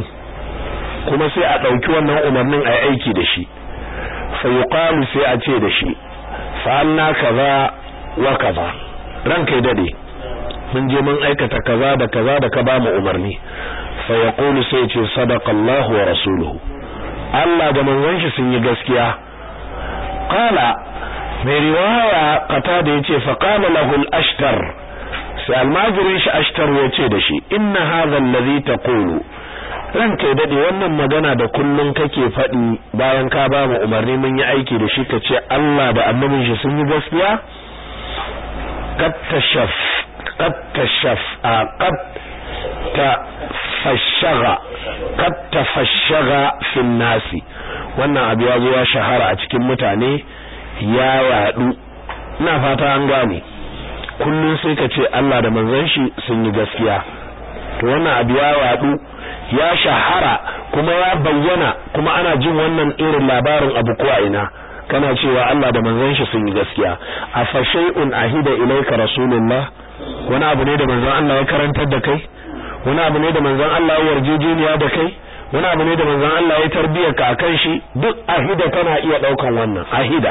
kuma sai a ɗauki wannan umarnin a aiki da shi fa yuqalu sai a ce da shi fa'alna kaza wa kaza ranka ya dade mun je mun aikata kaza da kaza da ka ba mu umarni fa yaqulu sai ce sadaqa Allahu wa rasuluhu Allah da manzon shi sun yi gaskiya qala mai riwaya qatada yace fa qala lahu al-ashtar sai almajirin shi ashtar yace da shi inna hadha alladhi taqulu ranka dade wannan magana da kullun kake faɗi bayan ka ba mu umarni mun yi aiki da shi kace Allah da annabin shi sun yi gaskiya qad tashaf qad tashaf qad tafashshaga qad tafashshaga fil nasi wannan abu ya zo ya shahara a cikin mutane ya yadu ina fata an gane kullun sai ka ce Allah da manzon shi sun yi gaskiya to wannan abu ya yadu ya shahara kuma ya bayyana kuma ana jin wannan irin labarin abu ko a ina kana cewa Allah da manzon shi sun yi gaskiya afa shay'un ahida ilayka rasulullah wani abu ne da manzon Allah ya karantar da kai wani abu ne da manzon Allah ya yarjejeniya da kai wani abu ne da manzon Allah ya tarbiyar ka akan shi duk ahida tana iya daukan wannan ahida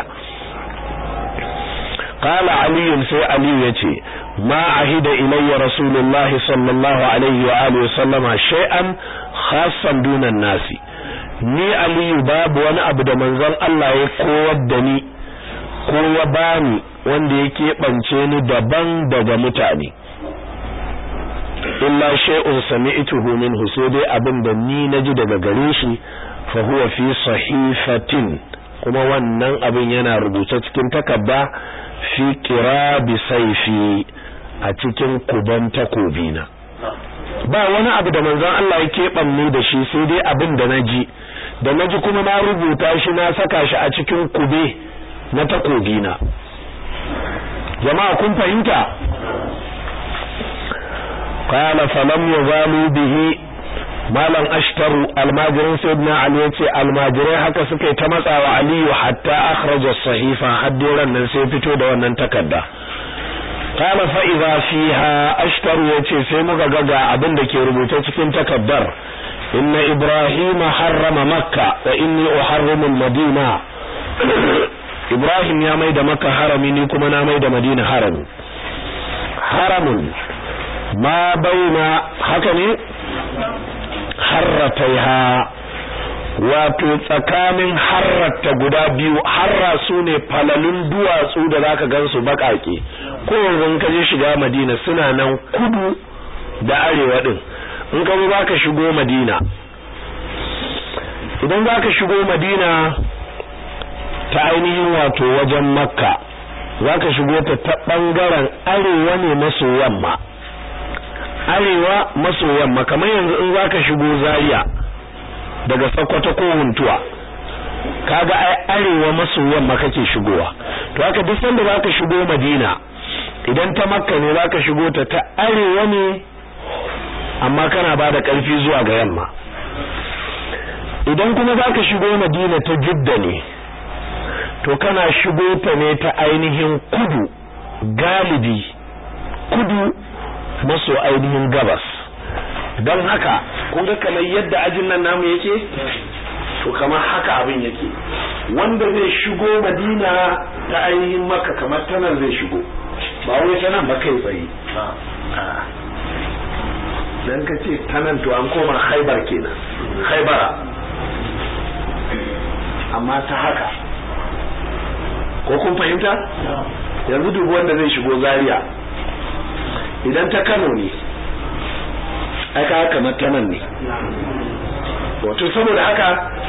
قال علي سي علي يتي ما عهد إلي رسول الله صلى الله عليه وآله وسلم شيئا خاصا دون الناس ni aliyu babu wani abu da manzon Allah ya kowar da ni ko ya bani wanda ya keɓance ni daban daga mutane illa shay'un sami'tuhu minhu sai dai abin da ni naji daga gare shi fa huwa fi sahifatin kuma wannan abin yana rubuce cikin takarda fi kirabi saifi a cikin kuban takobina ba wani abu da manzon Allah ya keɓanne da shi sai dai abin da naji da naji kuma na rubuta shi na saka shi a cikin kube na takobina jama'a kun fahimta qala falam yazalu bihi malam ashtaru almajirin sayyidina ali yace almajirai haka suka ta matsawa aliyu hatta akhraja sahifa haddiran nan sai fito da wannan takarda qala fa idha fiha ashtaru yace sai muka ga ga abin da ke rubuce cikin takaddar inna ibrahima harrama makka wa inni uharrimu madina ibrahim ya mai da makka harami ni kuma na mai da madina harami haramun ma baina haka ne harrataiha wato tsakanin harrata guda biyu harra su ne falalun duwatsu da zaka gansu bakake ko yanzu ka je shiga madina suna nan kudu da arewa din in ka zo zaka shigo madina idan zaka shigo madina ta ainihin wato wajen makka zaka shigo ta ta bangaren arewa ne maso yamma arewa maso yamma kamar yanzu in zaka shigo Zaria daga Sokoto ko Huntuwa kaga ai arewa maso yamma kake shigowa to haka duk sanda zaka shigo Madina idan ta Makka ne zaka shigo ta ta arewa ne amma kana bada karfi zuwa ga yamma idan kuma zaka shigo Madina ta Jidda ne to kana shigo ta ne ta ainihin kudu galibi kudu maso ainihin gabas don haka kun ga kamar yadda ajin nan namu yake to kamar haka abin yake wanda zai shigo madina ta ainihin maka kamar ta nan zai shigo ba wai ta nan ba kai tsaye dan ka ce ta nan to an koma haibar kenan haibara amma ta haka ko kun fahimta yanzu dubu wanda zai shigo zaria idan ta Kano ne aka kamar ta nan ne wato saboda haka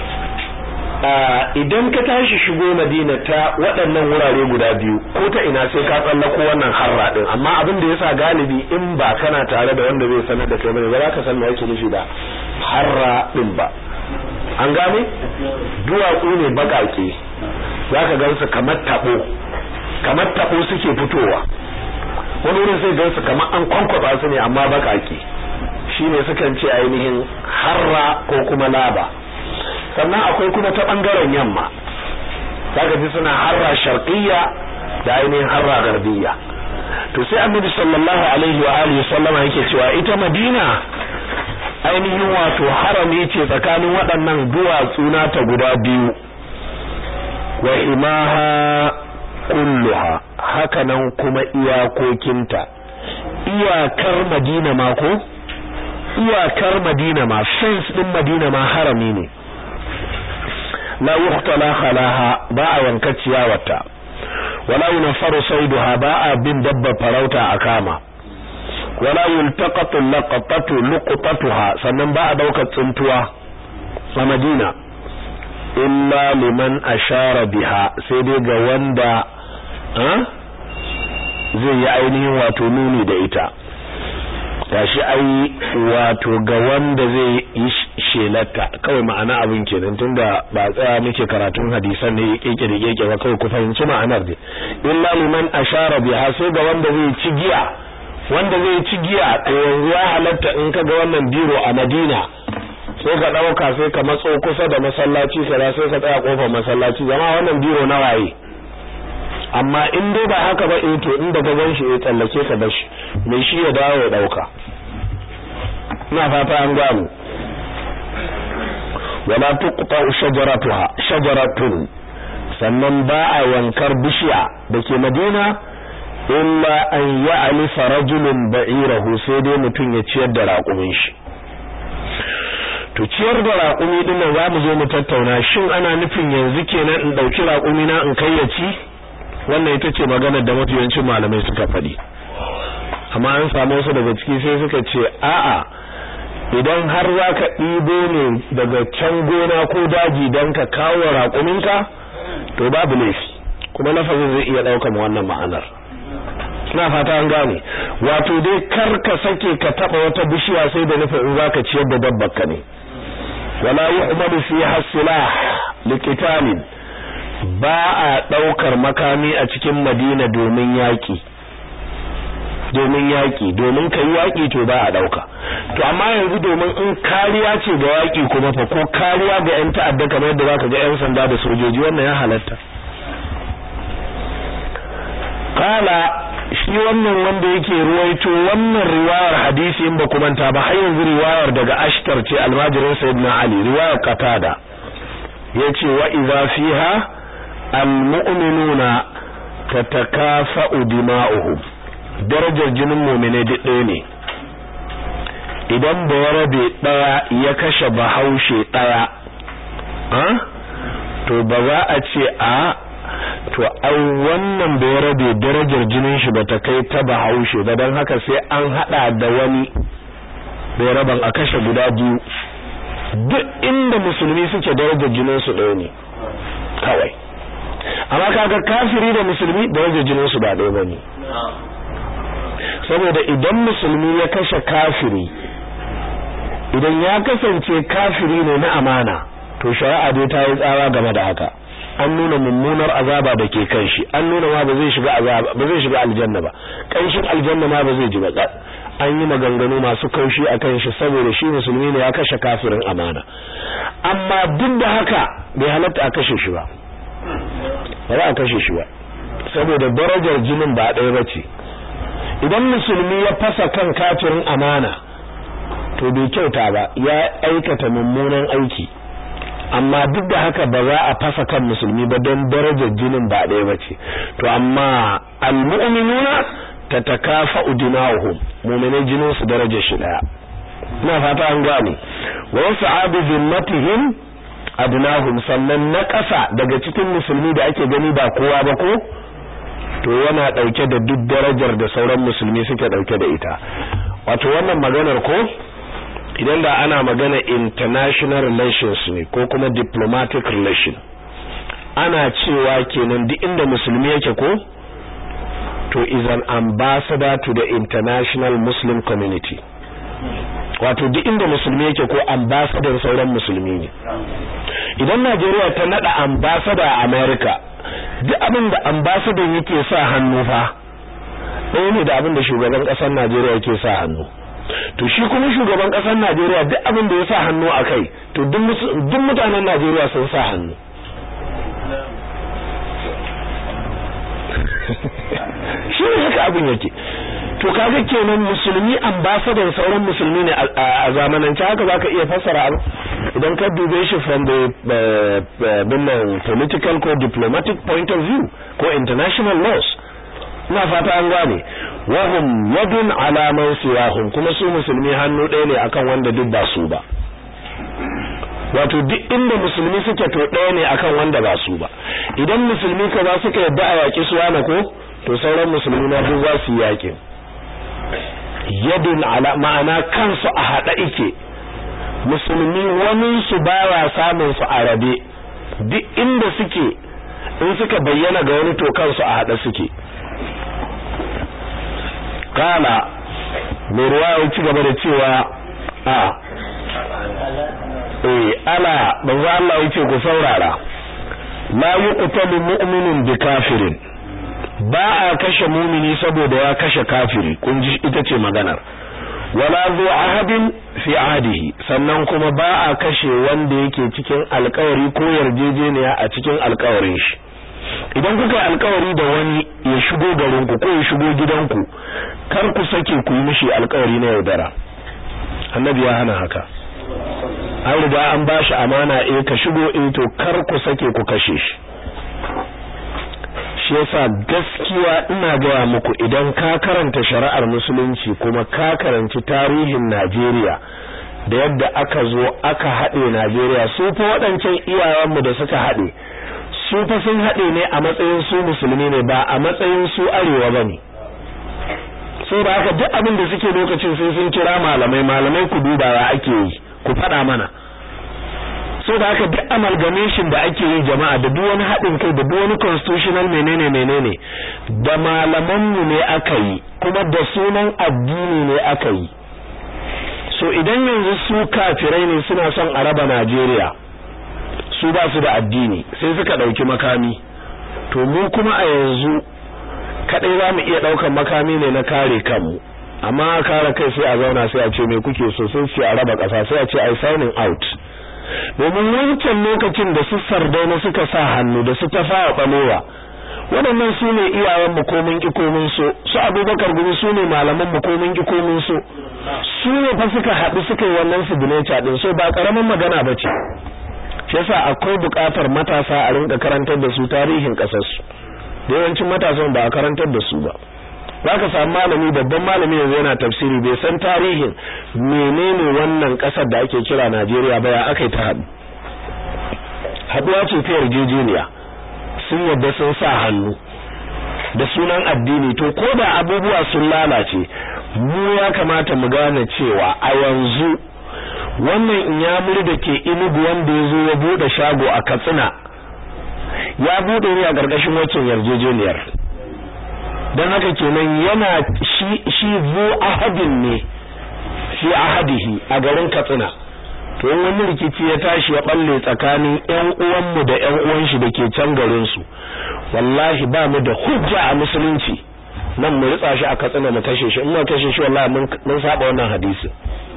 idan ka tashi shigo Madina ta waɗannan wurare guda biyu ko ta ina sai ka tsallako wannan harra din amma abin da yasa galibi in ba kana tare da wanda zai sanar da kai bane ba za ka san me yake nufi da harra din ba an gane duwatsu ne bakake zaka gansu kamar tabo kamar tabo suke fitowa wani wurin sai gansu kamar an kwankwaba su ne amma bakake shine sukan ce ainihin harra ko kuma laba sannan akwai kuma ta bangaren yamma zaka ji suna harra sharqiyya da ainihin harra garbiyya to sai annabi sallallahu alaihi wa alihi sallama yake cewa ita madina ainihin wato harami ce tsakanin waɗannan duwatsu nata guda biyu wa imaha kulluha hakanan kuma iyakokinta iyakar madina ma ko iyakar madina ma fence din madina ma harami ne la yuhtala khalaha ba a yanka ciyawarta wala yunfaru sayduha ba a bin dabba farauta a kama wala yultaqatu laqatatu luqtatuha sannan ba a daukar tsuntuwa a madina illa liman ashara biha sai dai ga wanda zai yi ainihin wato nuni da ita gashi ai wato ga wanda zai yi shelata kawai ma'ana abin kenan tunda ba tsaya muke karatun hadisan ne keke da keke ba kawai ku fahimci ma'anar ne illa liman ashara biha sai ga wanda zai ci giya wanda zai ci giya to yanzu ya halatta in ka ga wannan biro a Madina sai ka dauka sai ka matso kusa da masallaci sai sai ka tsaya kofar masallaci jama'a wannan biro na waye amma in dai ba haka ba eh to inda ka gan shi ya tsallake ka bashi mai shi ya dawo ya dauka ina fata an gano wala tuqta shajaratuha shajaratun sannan ba a yankar bishiya dake Madina illa an ya'lifa rajulun ba'irahu sai dai mutun ya ciyar da raƙumin shi to ciyar da raƙumi din nan zamu zo mu tattauna shin ana nufin yanzu kenan in dauki raƙumi na in kai ya ci wannan ita ce maganar da mafiyancin malamai suka faɗi amma an samu wasu daga ciki sai suka ce a'a idan har za ka ɗibo ne daga can gona ko daji don ka kawo raƙuminka to babu laifi kuma lafazin zai iya ɗaukar wannan ma'anar ina fata an gane wato dai kar ka sake ka taɓa wata bishiya sai da nufin in za ka ciyar da dabbar ka ne wala yu'malu fiha silah liqitalin ba a ɗaukar makami a cikin madina domin yaƙi domin yaƙi domin kai yaƙi to ba a ɗauka to amma yanzu domin in kariya ce ga yaƙi kuma fa ko kariya ga 'yan ta'adda kamar yadda zaka ga 'yan sanda da sojoji wannan ya halatta kala shi wannan wanda yake ruwaito wannan riwayar hadisi in ba ku manta ba har yanzu riwayar daga ashtar ce almajirin sayyidina ali riwayar qatada yace wa idza fiha almu'minuna tatakafa'u dima'uhum darajar jinin mu'mine duk ɗaya ne idan bayarabe ɗaya ya kashe bahaushe ɗaya to ba za a ce a to ai wannan bayarabe darajar jinin shi bata kai ta bahaushe ba don haka sai an hada da wani bayaraban a kashe guda biyu duk inda musulmi suke darajar jinin su ɗaya ne kawai amma kaga kafiri da musulmi darajar jinin su ba ɗaya bane saboda idan musulmi ya kashe kafiri idan ya kasance kafiri ne na amana to shari'a dai ta yi tsawa game da haka an nuna mummunar azaba da ke kan shi an nuna ma ba zai shiga azaba ba zai shiga aljanna ba kanshin aljanna ma ba zai ji ba an yi maganganu masu kaushi a kan shi saboda shi musulmi ne ya kashe kafirin amana amma duk da haka bai halatta a kashe shi ba ba za a kashe shi ba saboda darajar jinin ba ɗaya ba ce idan musulmi ya fasa kan kafirin amana to bai kyauta ba ya aikata mummunan aiki amma duk da haka ba za a fasa kan musulmi ba don darajar jinin ba ɗaya ba ce to amma almu'minuna tatakafa'u dima'uhum mu'minai jinin su darajar shi daya ina fata an gane wa sa'abu zimmatihim adnahum sannan na ƙasa daga cikin musulmi da ake gani ba kowa ba ko to yana dauke da duk darajar da sauran musulmi suke dauke da ita wato wannan maganar ko idan da ana magana international relations ne ko kuma diplomatic relation ana cewa kenan duk inda musulmi yake ko to is an ambassador to the international muslim community wato duk inda musulmi yake ko ambassador sauran musulmi ne idan Najeriya ta nada ambassador a America duk abin da ambassador yake sa hannu fa ɗaya ne da abin da shugaban ƙasar Najeriya yake sa hannu to shi kuma shugaban ƙasar Najeriya duk abin da ya sa hannu a kai to duk mutanen Najeriya sun sa hannu shi ne haka abin yake to kaga kenan musulmi ambassador sauran musulmi ne a zamanance haka zaka iya fassara abu idan ka dube shi from the uh, political ko diplomatic point of view ko international laws ina fata an gane wahum yadun ala man siwahum kuma su musulmi hannu ɗaya ne akan wanda duk ba su ba wato duk inda musulmi suke to ɗaya ne akan wanda ba su ba idan musulmi ka za suka yadda a yaƙi su wani ko to sauran musulmi na duk za su yi yaƙin yadun ala ma'ana kansu a haɗa ike musulmi wani su baya samun su a rabe duk inda suke in suka bayyana ga wani to kansu a haɗa suke kala mai ruwa ya ci gaba da cewa a eh ala manzo Allah yace ku saurara la yuqtalu mu'minun bi kafirin ba a kashe mumini saboda ya kashe kafiri kun ji ita ce maganar wala zu ahadin fi ahdihi sannan kuma ba a kashe wanda yake cikin alkawari ko yarjejeniya a cikin alkawarin shi idan kuka alkawari da wani ya shigo garin ku ko ya shigo gidanku kar ku sake ku yi mishi alkawari na yaudara annabi ya hana haka an riga an bashi amana eh ka shigo eh to kar ku sake ku kashe shi shi yasa gaskiya ina gaya muku idan ka karanta shari'ar musulunci kuma ka karanci tarihin Najeriya da yadda aka zo aka haɗe Najeriya su fa waɗancan iyayenmu da suka haɗe su fa sun haɗe ne a matsayin su musulmi ne ba a matsayin su arewa bane sai da haka duk abin da suke lokacin sai sun kira malamai malamai ku duba ya ake yi ku faɗa mana so da haka duk amalgamation da ake yi jama'a da duk wani haɗin kai da duk wani constitutional menene menene da malamanmu ne aka yi kuma da sunan addini ne aka yi so idan yanzu su kafirai ne suna son a raba Najeriya su ba su da addini sai suka ɗauki makami to mu kuma a yanzu kadai za mu iya ɗaukan makami ne na kare kanmu amma kare kai sai a zauna sai a ce me kuke so sai ce a raba ƙasa sai a ce ai signing out domin wancan lokacin da su sardauna suka sa hannu da su tafawa balewa waɗannan su ne iyayen mu ko mun ki ko mun so su abubakar gumi su ne malaman mu ko mun ki ko mun so su ne fa suka haɗu suka yi wannan signature din so ba karamin magana ba ce shi yasa akwai buƙatar matasa a rinka karantar da su tarihin ƙasarsu da yawancin matasan ba a karantar da su ba zaka samu malami babban malami yanzu yana tafsiri bai san tarihin menene wannan kasar da ake kira Najeriya ba ya akai ta haɗu haɗuwa ce ta yarjejeniya sun yadda sun sa hannu da sunan addini to ko da abubuwa sun lalace mu ya kamata mu gane cewa a yanzu wannan inyamuri da ke inugu wanda ya zo ya buɗe shago a katsina ya buɗe ne a ƙarƙashin waccan yarjejeniyar don haka kenan yana shi shi zu ahadin ne fi ahadihi a garin Katsina to in wani rikici ya tashi ya balle tsakanin ƴan uwanmu da ƴan uwan shi dake can garin su wallahi ba mu da hujja a musulunci nan mu ritsa shi a Katsina mu kashe shi in mu kashe shi wallahi mun mun saba wannan hadisi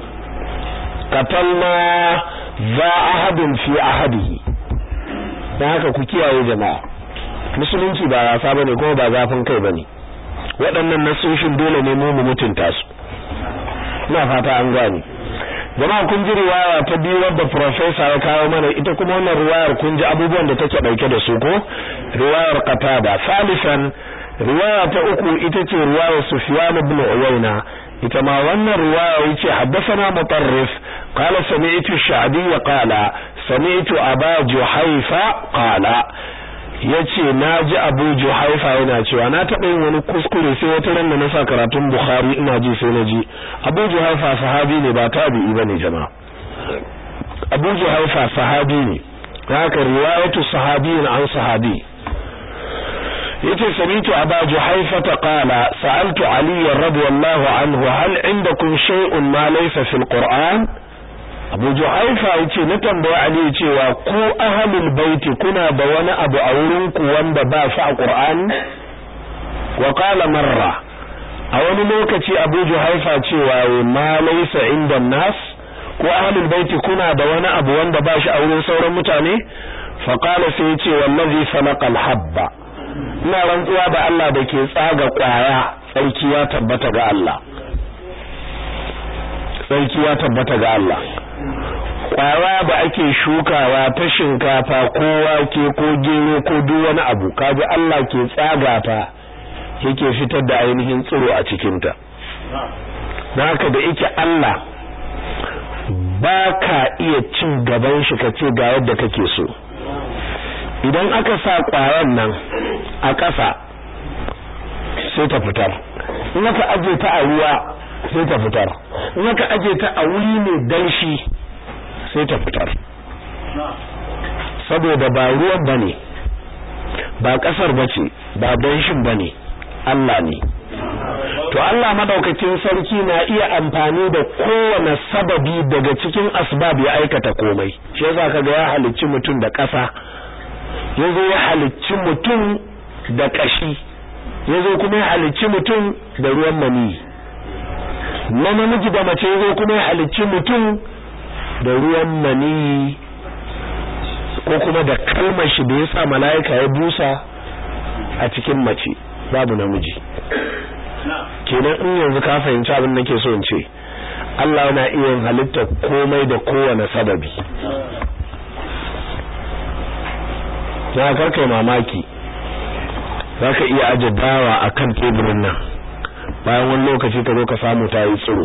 qatalna za ahadin fi ahadihi dan haka ku kiyaye jama'a musulunci ba wasa bane kuma ba zafin kai bane waɗannan nasoshin dole ne mu mu mutunta su ina fata an gane jama'a kun ji riwaya ta biyu wadda professor ya kawo mana ita kuma wannan riwayar kun ji abubuwan da take dauke da su ko riwayar qatada salisan riwaya ta uku ita ce riwayar sufyan ibn uyayna ita ma wannan riwaya yace haddathana mutarrif qala sami'tu ash-sha'bi wa qala sami'tu aba juhayfa qala yace naji Abu Juhaifa yana cewa na taɓa yin wani kuskure sai wata ran da na sa karatun Bukhari ina ji sai na ji Abu Juhaifa sahabi ne ba tabi'i bane jama'a Abu Juhaifa sahabi ne haka riwayatu sahabiyin an sahabi yace samitu Abu Juhaifa qala sa'altu Ali radiyallahu anhu hal indakum shay'un ma laysa fil Qur'an Abu Juhaifa yace na tambaye Ali cewa ku ahlul baiti kuna da wani abu a wurin ku wanda ba shi a Qur'ani wa qala marra a wani lokaci Abu Juhaifa cewa ma laysa inda nas ku ahlul baiti kuna da wani abu wanda ba shi a wurin sauran mutane fa qala sai yace wallazi falaqa al-habba ina rantsuwa da Allah da ke tsaga kwaya tsarki ya tabbata ga Allah tsarki ya tabbata ga Allah kwara da ake shukawa ta shinkafa ko wake ko gero ko duk wani abu kaji Allah ke tsaga ta yake fitar da ainihin tsiro a cikin ta haka da yake Allah ba ka iya cin gaban shi ka ce ga yadda kake so idan aka sa kwayan nan a ƙasa sai ta fitar in aka aje ta a ruwa sai ta fitar in aka aje ta a wuri mai danshi sai ta fitar saboda ba ruwan bane ba kasar bace ba danshin bane Allah ne to Allah madaukakin sarki na iya amfani da kowane sababi daga cikin asbab ya aikata komai shi yasa kaga ya halicci mutum da ƙasa yazo ya halicci mutum da kashi yazo kuma ya halicci mutum da ruwan mani na namiji da mace yazo kuma ya halicci mutum da ruwan mani ko kuma da kalmar shi da yasa mala'ika ya busa a cikin mace babu namiji kenan in yanzu ka fahimci abin da nake so in ce Allah yana iya halitta komai da kowane sababi na karkai mamaki zaka iya aje dawa akan teburin nan bayan wani lokaci ka zo ka samu ta yi tsiro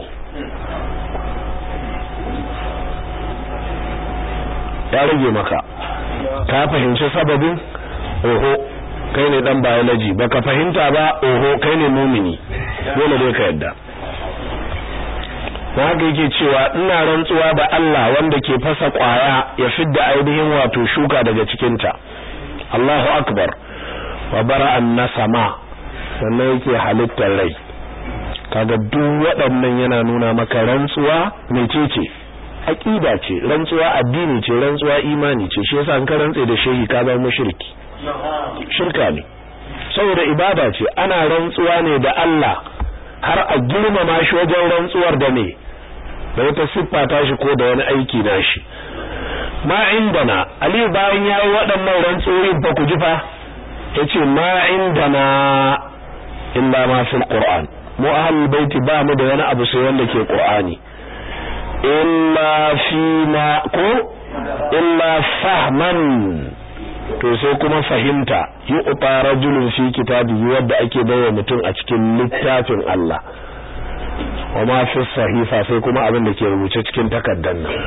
ya rage maka ka fahimci sababin oho kai ne dan biology baka fahimta ba oho kai ne mumini dole dai ka yadda haka yake cewa ina rantsuwa da Allah wanda ke fasa kwaya ya fidda ainihin wato shuka daga cikin ta Allahu akbar wa bara'an nasama sannan yake halittar rai kaga duk waɗannan yana nuna maka rantsuwa mecece aqida ce rantsuwa addini ce rantsuwa imani ce shi yasa an ka rantse da shehi ka zama mushriki shirka ne saboda ibada ce ana rantsuwa ne da Allah har a girmama shi wajen rantsuwar da me da wata siffa ta shi ko da wani aiki na shi ma indana Ali bayan yayi waɗannan rantsuwoyin fa ku ji fa yace ma indana illa ma fil qur'an mu ahlul baiti ba mu da wani abu sai wanda ke qur'ani illa fina ko illa fahman to sai kuma fahimta yi uta rajulun fi kitabihi wadda ake bawa mutum a cikin littafin Allah wa ma fi sahifa sai kuma abin da ke rubuce cikin takardar nan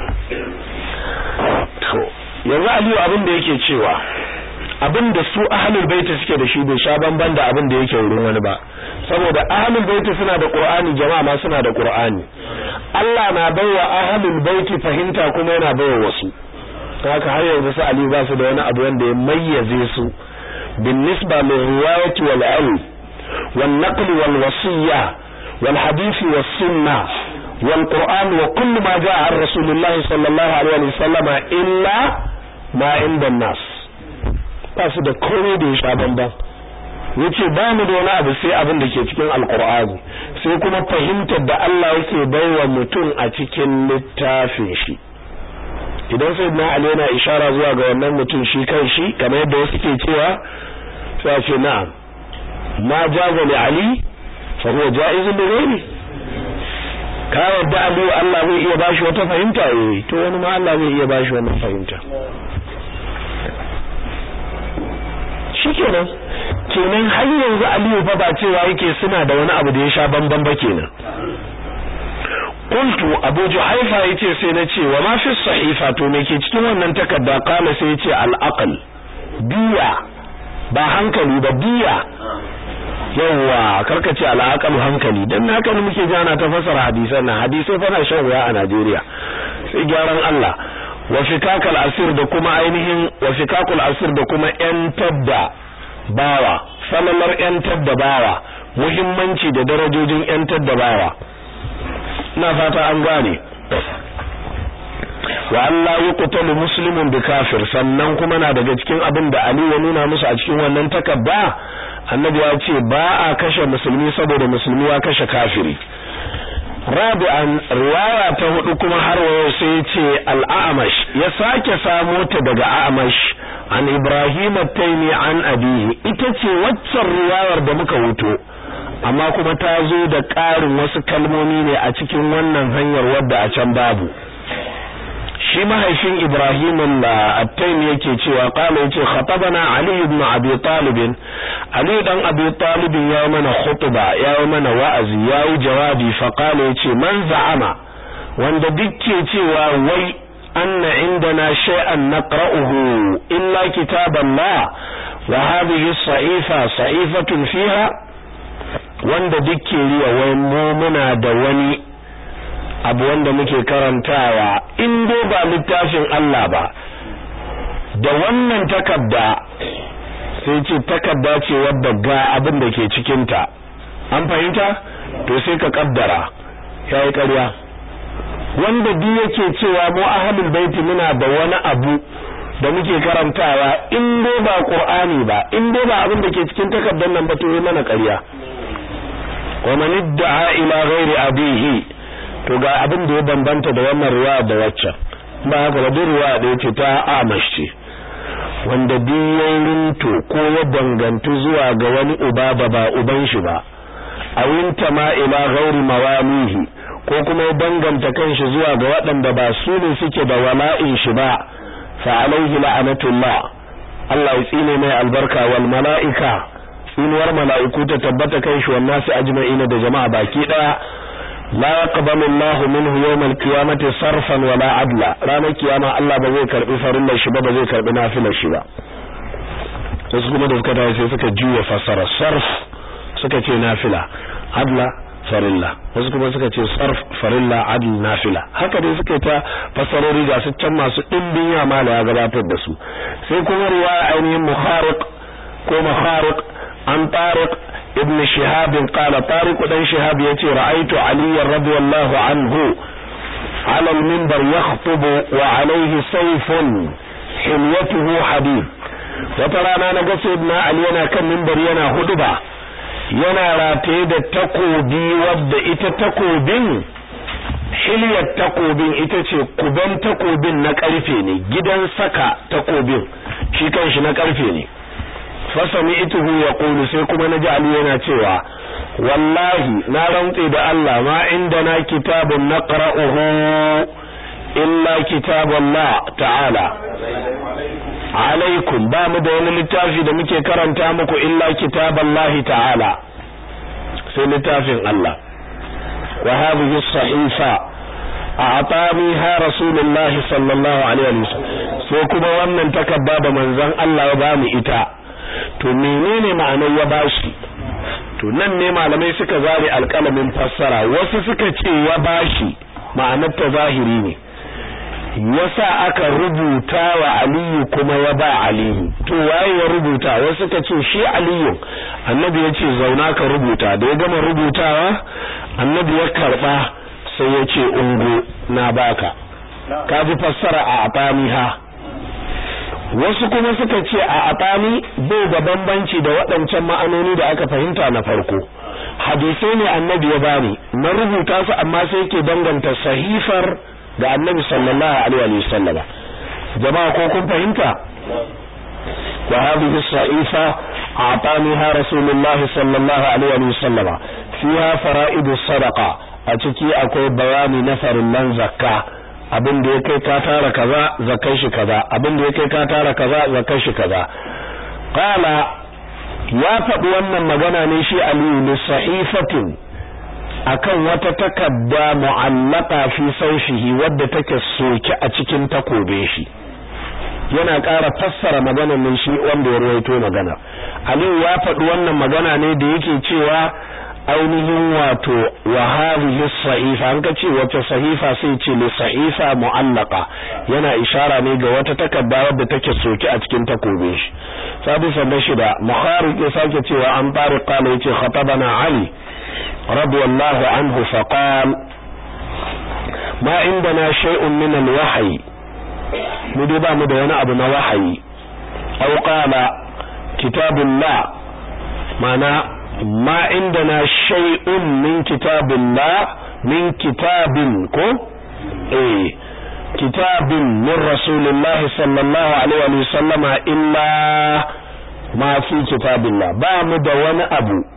to yanzu Aliyu abin da yake cewa abin da su ahlul baiti suke da shi bai sha bamban da abin da yake wurin wani ba saboda ahlul baiti suna da qur'ani jama'a ma suna da qur'ani Allah na baiwa ahlul baiti fahimta kuma yana baiwa wasu haka har yanzu su Ali ba su da wani abu wanda ya mayyaze su bin nisba lil riwayati wal ilm wal naql wal wasiyya wal hadith was sunnah wal qur'an wa kullu ma jaa an rasulullah sallallahu alaihi wa sallama illa ma inda nas ba su da komai da ya sha bamban yace ba mu da wani abu sai abin da ke cikin alqur'ani sai kuma fahimtar da Allah yake baiwa mutum a cikin littafin shi idan sai na Ali yana ishara zuwa ga wannan mutum shi kan shi kamar yadda wasu ke cewa sai ce na'am ma jaza li Ali fa huwa jaizun li ghairi ka yadda Ali Allah zai iya bashi wata fahimta eh to wani ma Allah zai iya bashi wannan fahimta shikenan kenan har yanzu Aliyu fa ba cewa yake suna da wani abu da ya sha bamban ba kenan qultu abu juhaifa yace sai na ce wa ma fi sahifa to me ke cikin wannan takarda kala sai yace al aql biya ba hankali ba biya yawa karkace al aql hankali dan haka ne muke jana ta fasara hadisan nan hadisai fa na shan wuya a Najeriya sai gyaran Allah wa fikakal asir da kuma ainihin wa fikakul asir da kuma yan tadda bawa salalar yan tadda bawa muhimmanci da darajojin yan tadda bawa ina fata an gane wa Allah yuqtalu muslimun bi kafir sannan kuma na daga cikin abin da Ali ya nuna musu a cikin wannan takabba annabi ya ce ba a kashe musulmi saboda musulmi ya kashe kafiri rabi'an riwaya ta hudu kuma har wayo sai ya ce al-a'mash ya sake samo ta daga a'mash an ibrahim at-taymi an abihi ita ce waccan riwayar da muka wuto amma kuma ta zo da ƙarin wasu kalmomi ne a cikin wannan hanyar wadda a can babu shi mahaifin Ibrahim al-Attaimi yake cewa qala yace khatabana Ali ibn Abi Talib Ali dan Abi Talib ya mana khutba ya mana wa'azi ya yi jawabi fa qala yace man za'ama wanda dukke cewa wai anna indana shay'an naqra'uhu illa kitaballah wa hadhihi as-sa'ifa sa'ifatun fiha wanda dukke riya wai mu muna da wani abu wanda muke karantawa in dai ba littafin Allah ba da wannan takarda sai ce takarda ce wadda ga abin da ke cikinta an fahimta to sai ka kaddara yayi ƙarya wanda duk yake cewa mu ahlul baiti muna da wani abu da muke karantawa in dai ba qur'ani ba in dai ba abin da ke cikin takardar nan ba to yi mana ƙarya wa man idda'a ila ghairi abihi to ga abin da ya bambanta da wannan riwaya da waccan ba haka ba duk riwaya da yace ta amash wanda biyoyin to ko ya dangantu zuwa ga wani uba ba ba uban shi ba a winta ma ila ghairi mawalihi ko kuma ya danganta kanshi zuwa ga waɗanda ba su ne suke da wala'in shi ba fa alaihi la'anatullah Allah ya tsine mai albarka wal mala'ika tsinuwar mala'iku ta tabbata kanshi wannan su ajma'ina da jama'a baki daya la yaqbalu Allahu minhu yawm al-qiyamati sarfan wala adla ranar kiyama Allah ba zai karbi farillar shi ba ba zai karbi nafilar shi ba wasu kuma da suka tafi sai suka juya fasara sarf suka ce nafila adla farilla wasu kuma suka ce sarf farilla adl nafila haka dai suka ta fasarori ga su can masu dimbin yama da ya gabatar da su sai kuma riwaya ainihin mukhariq ko mukhariq an tariq ibn shihab qala tariq dan shihab yace ra'aytu ali radiyallahu anhu ala al-minbar yakhutubu wa alayhi sayfun hilyatuhu hadid wata rana na ga sayyidina ali yana kan minbari yana huduba yana rataye da takobi wadda ita takobin hilyar takobin ita ce kuban takobin na karfe ne gidan saka takobin shi kanshi na karfe ne fasami ituhu ya kulu sai kuma na ji Ali yana cewa wallahi na rantse da Allah ma inda na kitabun na ƙara'uhu illa kitabullah ta'ala alaikum ba mu da wani littafi da muke karanta muku illa kitaballahi ta'ala sai littafin Allah wa hadhihi sahifa a'taniha rasulullah sallallahu alaihi wasallam sai kuma wannan takabba da manzon Allah ya ba mu ita to menene ma'anar ya bashi to nan ne malamai suka zare alƙalamin fassara wasu suka ce ya bashi ma'anar ta zahiri ne yasa aka rubuta wa aliyu kuma ya ba aliyu to waye ya rubuta wasu suka ce shi aliyu annabi ya ce zauna ka rubuta da ya gama rubutawa annabi ya karba sai ya ce ungo na baka ka ji fassara a ataniha wasu kuma suka ce a atani bai da bambanci da waɗancan ma'anoni da aka fahimta na farko hadisai ne annabi ya bani na rubuta su amma sai ke danganta sahifar ga annabi sallallahu alaihi wa sallam jama'a ko kun fahimta wa hadhihi sa'ifa a'taniha rasulullahi sallallahu alaihi wa sallam fiha fara'idu sadaqa a ciki akwai bayani na farillan zakka abin da ya kai ka tara kaza zakai shi kaza abin da ya kai ka tara kaza zakai shi kaza qala ya faɗi wannan magana ne shi aliyu li sahifatin akan wata takadda mu'allaka fi saufihi wadda take soke a cikin takobe shi yana ƙara fassara maganar nan shi wanda ya rawaito magana Aliyu ya faɗi wannan magana ne da yake cewa ainihin wato wa hadhihi sahifa an ka ce wace sahifa sai ce li sahifa mu'allaka yana ishara ne ga wata takadda wadda take soke a cikin takobe shi sabu sanda shida mukhariq ya sake cewa an tariq qala yace khatabana ali رضي الله عنه فقال ما عندنا شيء من الوحي مدبا مدونا أبو وحي أو قال كتاب الله معنى ما عندنا شيء من كتاب الله من كتاب كو ايه كتاب من رسول الله صلى الله عليه وسلم إلا ما في كتاب الله با مدونا أبو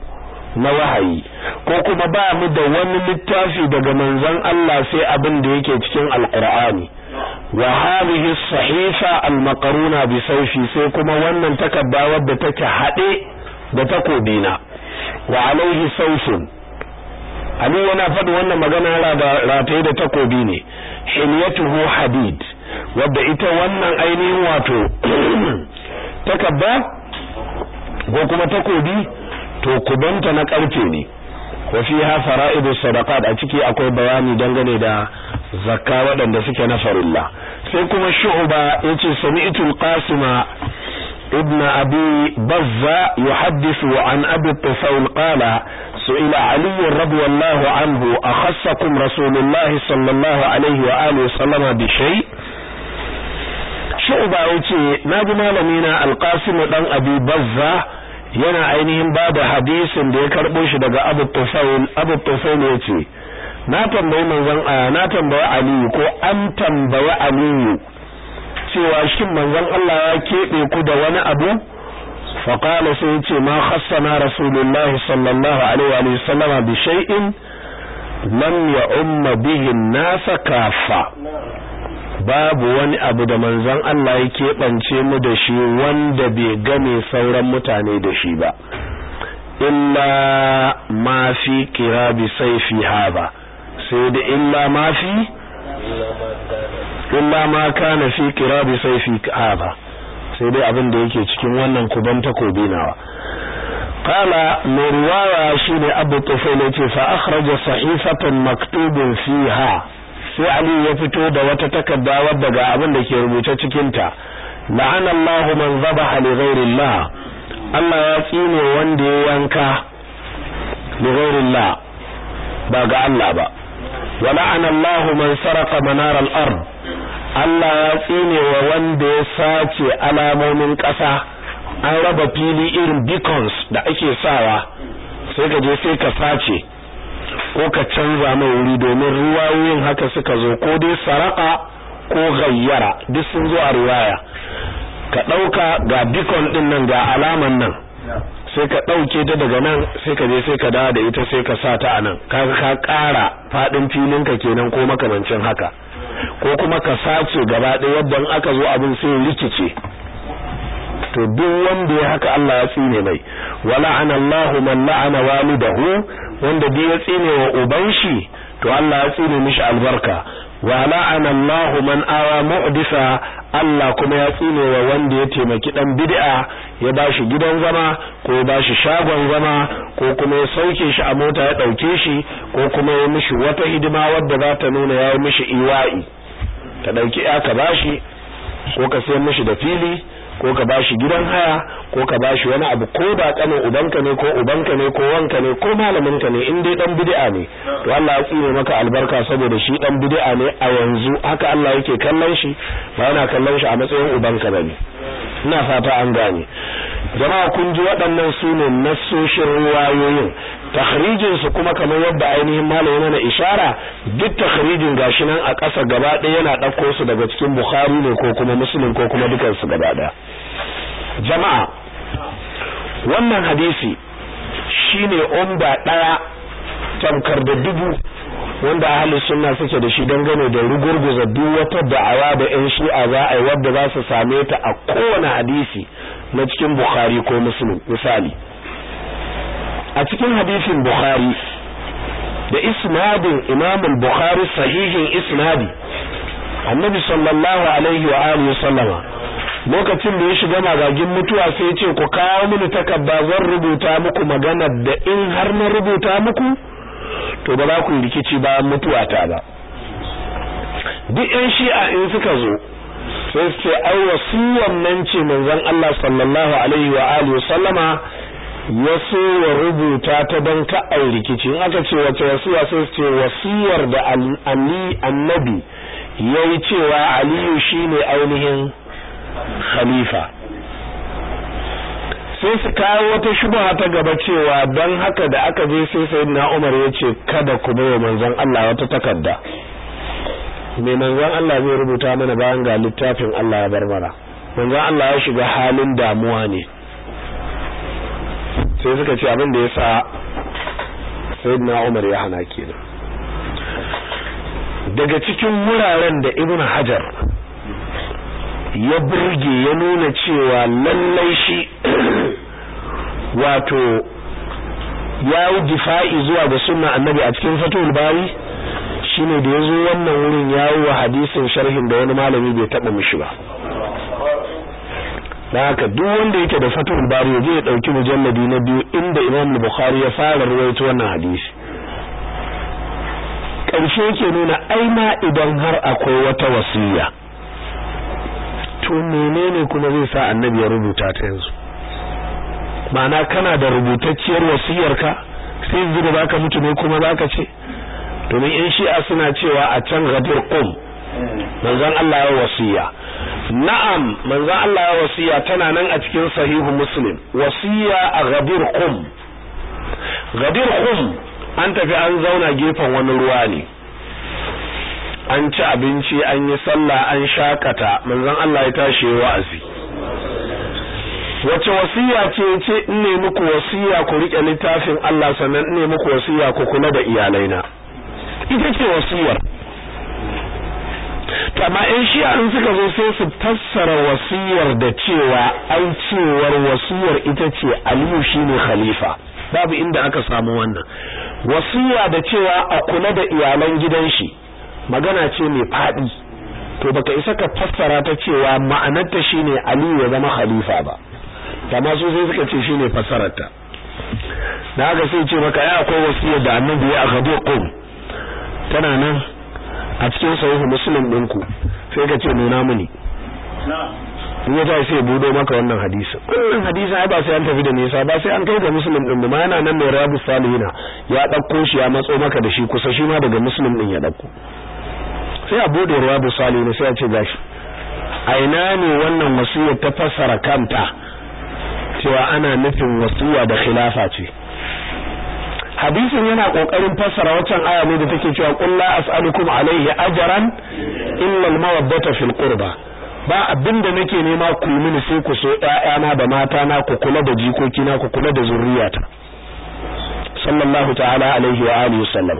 na wahayi ko kuma ba mu da wani littafi daga manzon Allah sai abin da yake cikin alqur'ani wa hadhihi sahifa almaqruna bi sayfi sai kuma wannan takarda wadda take hade da takobina wa alaihi sayfun Ali yana faɗi wannan magana rataye da takobi ne hilyatuhu hadid wadda ita wannan ainihin wato takabba ko kuma takobi to kubanta na karfe ne wa fiha fara'idus sadaqat a ciki akwai bayani dangane da zakka waɗanda suke na farilla sai kuma shu'ba yace sami'tu al-qasima ابن أبي بزة يحدث عن أبي الطفيل قال سئل علي رضي الله عنه أخصكم رسول الله صلى الله عليه وآله وسلم بشيء shu'ba yace naji malamina alqasim dan abi bazza yana ainihin bada hadisin da ya karbo shi daga abu tufail abu tufail yace na tambayi manzon na tambayi aliyu ko an tambayi aliyu cewa shin manzon Allah ya kebe ku da wani abu fa qala sai yace ma khassana rasulullahi sallallahu alaihi wa sallama bi shay'in lam ya umma bihi an-nas kafa babu wani abu da manzon Allah ya keɓance mu da shi wanda bai game sauran mutane da shi ba illa ma fi kirabi sayfi haba sai da illa ma fi illa ma kana fi kirabi sayfi haba sai dai abin da yake cikin wannan kuban takobi nawa qala mai riwaya shine abu tufail yace fa akhraja sahifatan maktubun fiha sai Ali ya fito da wata takarda wadda ga abin da ke rubuce cikin ta la'ana Allah man zabaha li ghairillah Allah ya tsine wanda ya yanka li ghairillah ba ga Allah ba wa la'ana Allah man sarqa manar al-ard Allah ya tsine wa wanda ya sace alamomin ƙasa an raba fili irin beacons da ake sawa sai ka je sai ka sace ko ka canza mai wuri domin ruwayoyin haka suka zo ko dai saraka ko gayyara duk sun zo a riwaya ka dauka ga beacon din nan ga alaman nan sai ka dauke ta daga nan sai ka je sai ka dawo da ita sai ka sa ta anan kaga ka ƙara fadin filin ka kenan ko makamancin haka ko kuma ka sace gaba ɗaya yadda in aka zo abin sai rikice to duk wanda ya haka Allah ya tsine mai wala anallahu man la'ana walidahu wanda duk ya tsine wa uban shi to Allah ya tsine mishi albarka wa la'ana Allahu man awa mu'disa Allah kuma ya tsine wa wanda ya taimaki dan bid'a ya bashi gidan zama ko ya bashi shagon zama ko kuma ya sauke shi a mota ya dauke shi ko kuma ya mishi wata hidima wadda za ta nuna ya yi mishi iwa'i ka dauki ya ka bashi ko ka sayar mishi da fili ko ka bashi gidan haya ko ka bashi wani abu ko da kanin ubanka ne ko ubanka ne ko wanka ne ko malaminka ne in dai dan bid'a ne to Allah ya tsine maka albarka saboda shi dan bid'a ne a yanzu haka Allah yake kallon shi ba yana kallon shi a matsayin ubanka bane ina fata an gane jama'a kun ji waɗannan su ne nassoshin ruwayoyin takhrijin su kuma kamar yadda ainihin malami mana ishara duk takhrijin gashi nan a ƙasa gaba ɗaya yana ɗauko su daga cikin Bukhari ne ko kuma Muslim ko kuma dukan su gaba ɗaya jama'a wannan hadisi shine umda ɗaya tamkar da dubu wanda ahli sunna suke da shi dangane da rugurguza duk wata da'awa da ƴan shi'a za a yi wadda za su same ta a kowane hadisi na cikin Bukhari ko Muslim misali a cikin hadisin Bukhari da isnadin Imam al-Bukhari sahihin isnadi Annabi sallallahu alaihi wa alihi sallama lokacin da ya shiga magagin mutuwa sai ya ce ku kawo mini takarda zan rubuta muku magana da in har na rubuta muku to ba za ku rikici bayan mutuwa ta ba duk ƴan shi'a in suka zo sai su ce ai wasiyar nan ce manzon Allah sallallahu alaihi wa alihi sallama ya so ya rubuta ta don ka ai rikici in aka ce wace wasiya sai su ce wasiyar da Ali annabi yayi cewa Aliyu shine ainihin khalifa sai su kawo wata shubha ta gaba cewa don haka da aka je sai sayyidina Umar ya ce kada ku bai manzon Allah wata takarda me manzon Allah zai rubuta mana bayan ga littafin Allah ya bar mana manzon Allah ya shiga halin damuwa ne sai suka ce abin da yasa sayyidina Umar ya hana kenan daga cikin wuraren da Ibn Hajar ya burge ya nuna cewa lallai shi wato ya yi difa'i zuwa ga sunna annabi a cikin fatul bari shine da yazo wannan wurin yayi wa hadisin sharhin da wani malami bai taba mishi ba dan haka duk wanda yake da fatul bari yaje ya dauki mujalladi na biyu inda Imam Bukhari ya fara ruwaito wannan hadisi karshe yake nuna aina idan har akwai wata wasiya to menene kuma zai sa annabi ya rubuta ta yanzu ma'ana kana da rubutacciyar wasiyarka sai yanzu da zaka mutu ne kuma zaka ce domin in shi'a suna cewa a can gadir qum manzon Allah ya wasiya na'am manzon Allah ya wasiya tana nan a cikin sahihu muslim wasiya a gadir qum gadir qum an tafi an zauna gefen wani ruwa ne an ci abinci an yi sallah an shakata manzon Allah ya tashi wa'azi wace wasiya ce ce in ne muku wasiya ku rike littafin Allah sannan in ne muku wasiya ku kula da iyalaina ita ce wasiyar to amma in shi an suka zo sai su fassara wasiyar da cewa ai cewar wasiyar ita ce Aliyu shine khalifa babu inda aka samu wannan wasiya da cewa a kula da iyalan gidan shi magana ce mai fadi to baka isa ka fassara ta cewa ma'anarta shine Aliyu ya zama khalifa ba amma su sai suka ce shine fassararta da haka sai ce maka ya akwai wasiyar da annabi ya gado qum tana nan a cikin sahihu muslim ɗinku sai ka ce nuna mini in ya tashi sai budo maka wannan hadisi wannan hadisi ai ba sai an tafi da nisa ba sai an kai ga muslim din ma yana nan mai rabu salihina ya dauko shi ya matso maka da shi kusa shi ma daga muslim din ya dauko sai a bude rabu salihina sai a ce gashi a ina ne wannan wasiyar ta fassara kanta cewa ana nufin wasiya da khilafa ce hadisin yana kokarin fassara waccan aya ne da take cewa qul la as'alukum alayhi ajran illa al-mawaddata fil qurba ba abinda nake nema ku mini sai ku so ƴaƴana da matana ku kula da jikokina ku kula da zurriyata sallallahu ta'ala alaihi wa alihi wasallam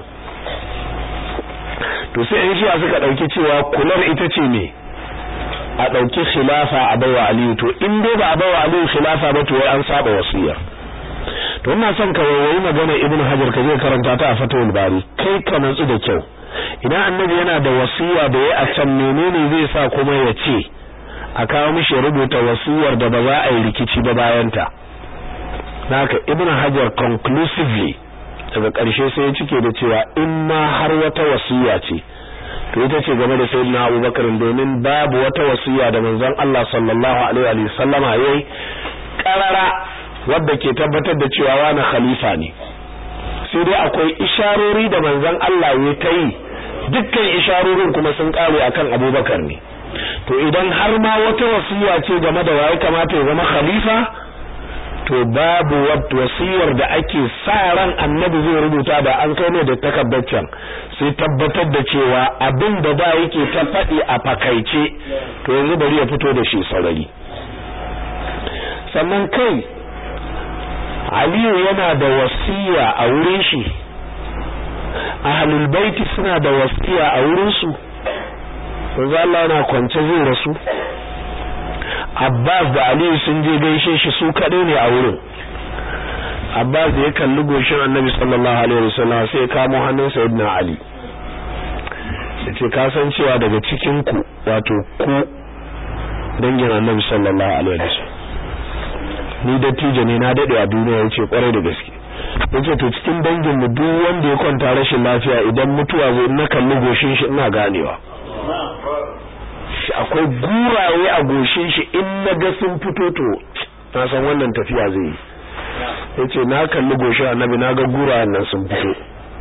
to sai in shiya suka dauki cewa kular ita ce me a dauki khilafa a bawa aliyu to in dai ba a bawa aliyu khilafa ba to an saba wasiyar to ina son ka wayoyi magana ibnu hajar ka je karanta ta a fatawul bari kai ka natsu da kyau idan annabi yana da wasiya da ya a can menene zai sa kuma ya ce a kawo mishi rubuta wasiyar da ba za a yi rikici ba bayan ta haka ibnu hajar conclusively daga ƙarshe sai ya cike da cewa in ma har wata wasiya ce to ita ce game da sayyidina abubakar domin babu wata wasiya da manzon Allah sallallahu alaihi wa sallama yayi karara wadda ke tabbatar da cewa wani khalifa ne sai dai akwai isharori da manzon Allah ya ta yi dukkan isharorin kuma sun kare akan Abubakar ne to idan har ma wata wasiya ce game da waye kamata ya zama khalifa to babu wasiyar da ake sa ran annabi zai rubuta da an kai ne da takabbacin sai tabbatar da cewa abin da da yake ta faɗi a fakaice to yanzu bari ya fito da shi sarari sannan kai Aliyu yana da wasiya a wurin shi ahlul baiti suna da wasiya a wurin su manzo Allah yana kwance zai rasu Abbas da Aliyu sun je gaishe shi su kadai ne a wurin Abbas da ya kalli goshin Annabi sallallahu alaihi wasallam sai ya kamo hannun Sayyidina Ali yace ka san cewa daga cikin ku wato ku dangin Annabi sallallahu alaihi wasallam ni dattijo ne na dade a duniya yace kwarai da gaske yace to cikin dangin mu duk wanda ya kwanta rashin lafiya idan mutuwa zai na kalli goshin shi ina ganewa shi akwai guraye a goshin shi in na ga sun fito to na san wannan tafiya zai yi yace na kalli goshin annabi na ga gurayen nan sun fito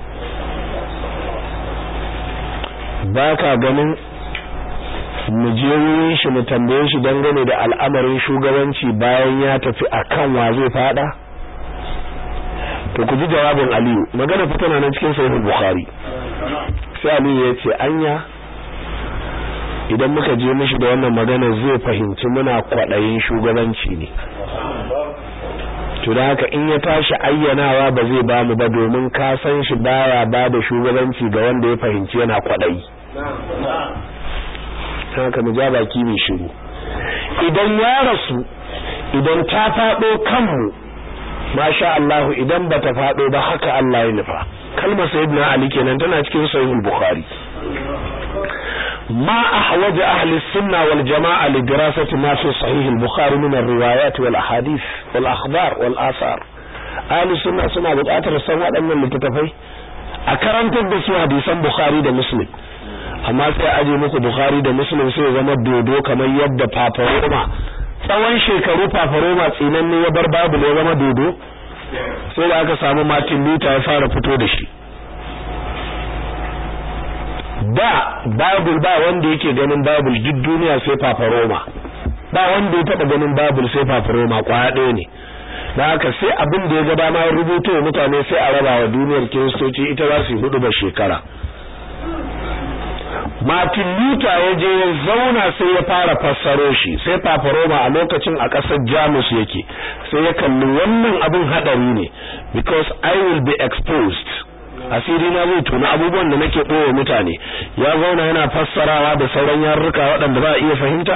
ba ka ganin mu je wurin shi mu tambaye shi dangane da al'amarin shugabanci bayan ya tafi akan wa zai fada to ku ji jawabin Aliyu magana fa tana nan cikin sahih Bukhari sai Aliyu ya ce anya idan muka je mishi da wannan magana zai fahimci muna kwadayin shugabanci ne to da haka in ya tashi ayyanawa ba zai ba mu ba domin ka san shi baya ba da shugabanci ga wanda ya fahimci yana kwaɗayi haka mu ja baki mai shiru idan ya rasu idan ta faɗo kanmu masha Allah idan ba ta faɗo ba haka Allah ya nufa kalmar sayyidina Ali kenan tana cikin sahihul bukhari ما أحوج أهل السنة والجماعة لدراسة ما في صحيح البخاري من الروايات والأحاديث والأخبار والآثار أهل السنة سنة بتأثر السنوات أن اللي تتفي أكرمت بسوا حديثا بخاري ده مسلم amma sai aje muku Bukhari da Muslim sai zama dodo kamar yadda Paparoma tsawon shekaru Paparoma tsinanne ya bar babu ya zama dodo sai da aka samu Martin Luther ya fara fito da shi da babul ba wanda yake ganin babul duk duniya sai fafaroma ba wanda ya taba ganin babul sai fafaroma kwaya ɗaya ne da haka sai abin da ya ga dama ya rubuto wa mutane sai a raba wa duniyar kiristoci ita za su hudu ba shekara Martin Luther ya je ya zauna sai ya fara fassaro shi sai fafaroma a lokacin a ƙasar Jamus yake sai ya kalli wannan abin hadari ne because I will be exposed asiri na zai tona abubuwan da nake ɓoye mutane ya zauna yana fassarawa da sauran yarurruka waɗanda ba a iya fahimta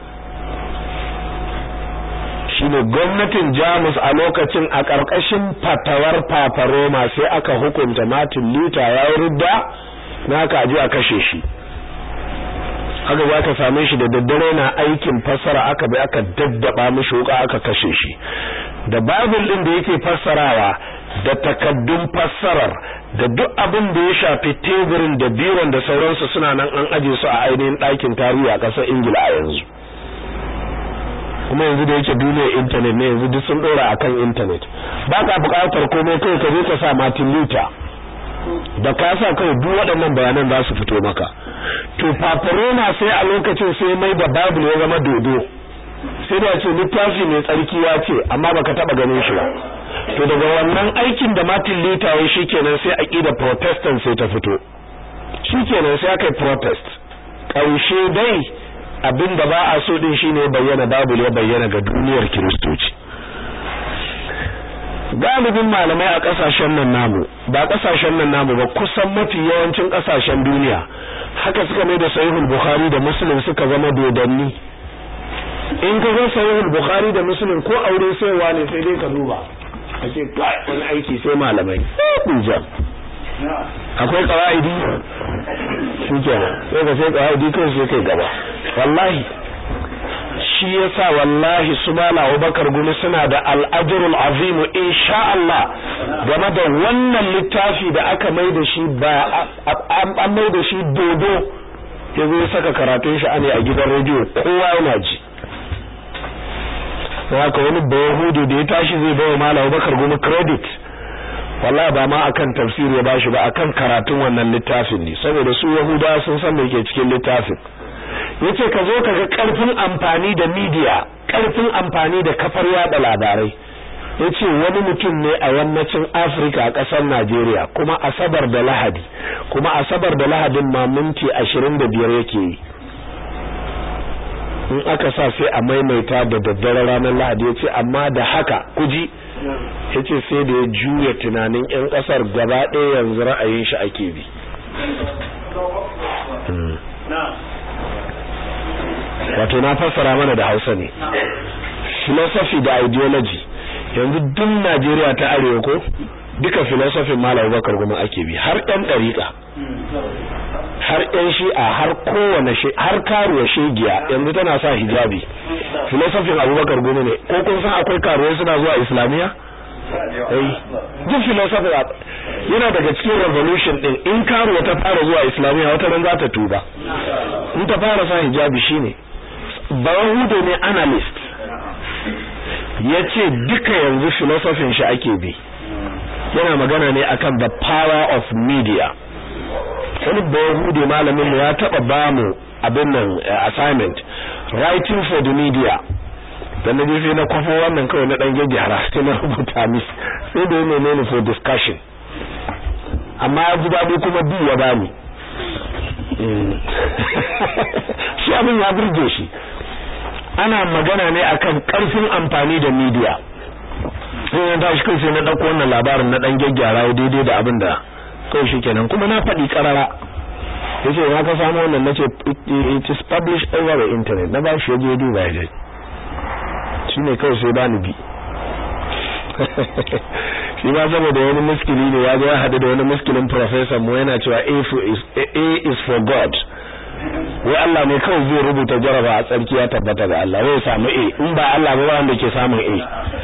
shine gwamnatin Jamus a lokacin a ƙarƙashin fatawar Papa Roma sai aka hukunta Martin Luther ya rudda na aka aje a kashe shi haka za ka same shi da daddare na aikin fassara aka bi aka daddaba mishi wuka aka kashe shi da Bible din da yake fassarawa da takaddun fassarar da duk abin da ya shafi teburin da biron da sauransu suna nan an aje su a ainihin ɗakin tarihi a ƙasar ingila a yanzu kuma yanzu da yake duniyar intanet ne yanzu duk sun ɗora a kan intanet ba ka buƙatar komai kai ka je ka sa martin luther da ka sa kawai duk waɗannan bayanan za su fito maka to paparoma sai a lokacin sai mai da bible ya zama dodo sai da ce littafi mai tsarki ya ce amma baka taba ganin shi ba to daga wannan aikin da Martin Luther ya shikenan sai aqida protestant sai ta fito shikenan sai aka yi protest kaushe dai abinda ba a so din shine bayyana Bible ya bayyana ga duniyar Kiristoci galibin malamai a kasashen nan namu ba kasashen nan namu ba kusan mafi yawancin kasashen duniya haka suka mai da sahihul bukhari da muslim suka zama dodanni in ka ga sahihul bukhari da muslim ko aure saiwa ne sai dai ka duba ake kai wani aiki sai malamai kuja akwai qawaidi shikenan sai ka sai qawaidi kai sai kai gaba wallahi shi yasa wallahi su mala Abubakar gumi suna da al-ajrul azim insha Allah game da wannan littafi da aka mai da shi ba an mai da shi dodo yazo ya saka karatun shi ane a gidan rediyo kowa yana ji haka wani bayahudu da ya tashi zai bawa malam Abubakar gumi credit wallahi ba ma akan tafsiri ya bashi ba akan karatun wannan littafin ne saboda su yahudawa sun san me ke cikin littafin yace ka zo ka ga karfin amfani da media karfin amfani da kafar yada labarai yace wani mutum ne a yammacin Afirka a kasar Najeriya kuma asabar da Lahadi kuma asabar da Lahadin ma minti 25 yake yi in aka sa sai a maimaita da daddare ranar Lahadi yace amma da haka kuji yace sai da ya juya tunanin ƴan kasar gaba ɗaya yanzu ra'ayin shi ake bi wato na fassara mana da Hausa ne philosophy da ideology yanzu duk Najeriya ta arewa ko duka philosophy Malam Bakar Goma ake bi har ɗan ɗariƙa har ɗan shi'a har kowane shi har karuwa shegiya yanzu tana sa hijabi philosophy Abubakar Goma ne ko kun san akwai karuwai suna zuwa Islamiya eh duk philosophy yana daga cikin revolution din in karuwa ta fara zuwa Islamiya wata ran za ta tuba in ta fara sa hijabi shine Bayahude ne analyst ya ce duka yanzu filosofin shi ake bi yana magana ne akan the power of media wani Bayahude malamin mu ya taba bamu abin nan assignment writing for the media da na sai na kwafo wannan kawai na dan gyara sai na rubuta mis sai da yana ne for discussion amma ya ji daɗi kuma bi ya bani shi abin ya burge shi ana magana ne akan karfin amfani da media sai na tashi kai sai na dauko wannan labarin na dan gyaggyara ya daidai da abin da kai shikenan kuma na faɗi karara yace na ka samu wannan nace it is published over the internet na ba shi yaje duba ya shine kai sai bani bi shi ma saboda wani muskili ne ya zo ya hadu da wani muskilin professor mu yana cewa A is for God wai Allah ne kawai zai rubuta jaraba a tsarki ya tabbata ga Allah wai samu A in ba Allah ba wanda ke samun A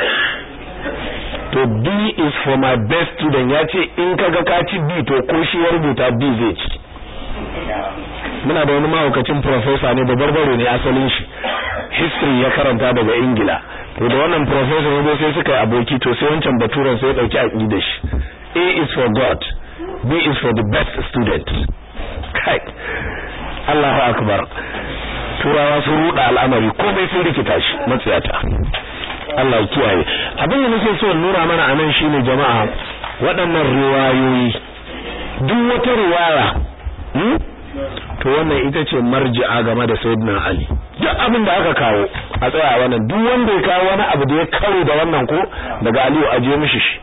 to B is for my best student ya ce in kaga ka ci B to ko shi ya rubuta B zai ci muna da wani mahaukacin professor ne da barbaro ne asalin shi history ya karanta daga Ingila to da wannan professor ne sai suka yi aboki to sai wancan baturan sai ya dauki aqida shi A is for God B is for the best student kai Allahu akbar turawa sun ruda al'amari komai sun rikita shi matsayata Allah ya kiyaye abin da nake so nuna mana anan shine jama'a waɗannan riwayoyi duk wata riwaya hmm? to wannan ita ce marji'a game da sayyidina Ali duk abin da aka kawo a tsaya wannan duk wanda ya kawo wani abu da ya karo da wannan ko daga Aliyu aje mishi shi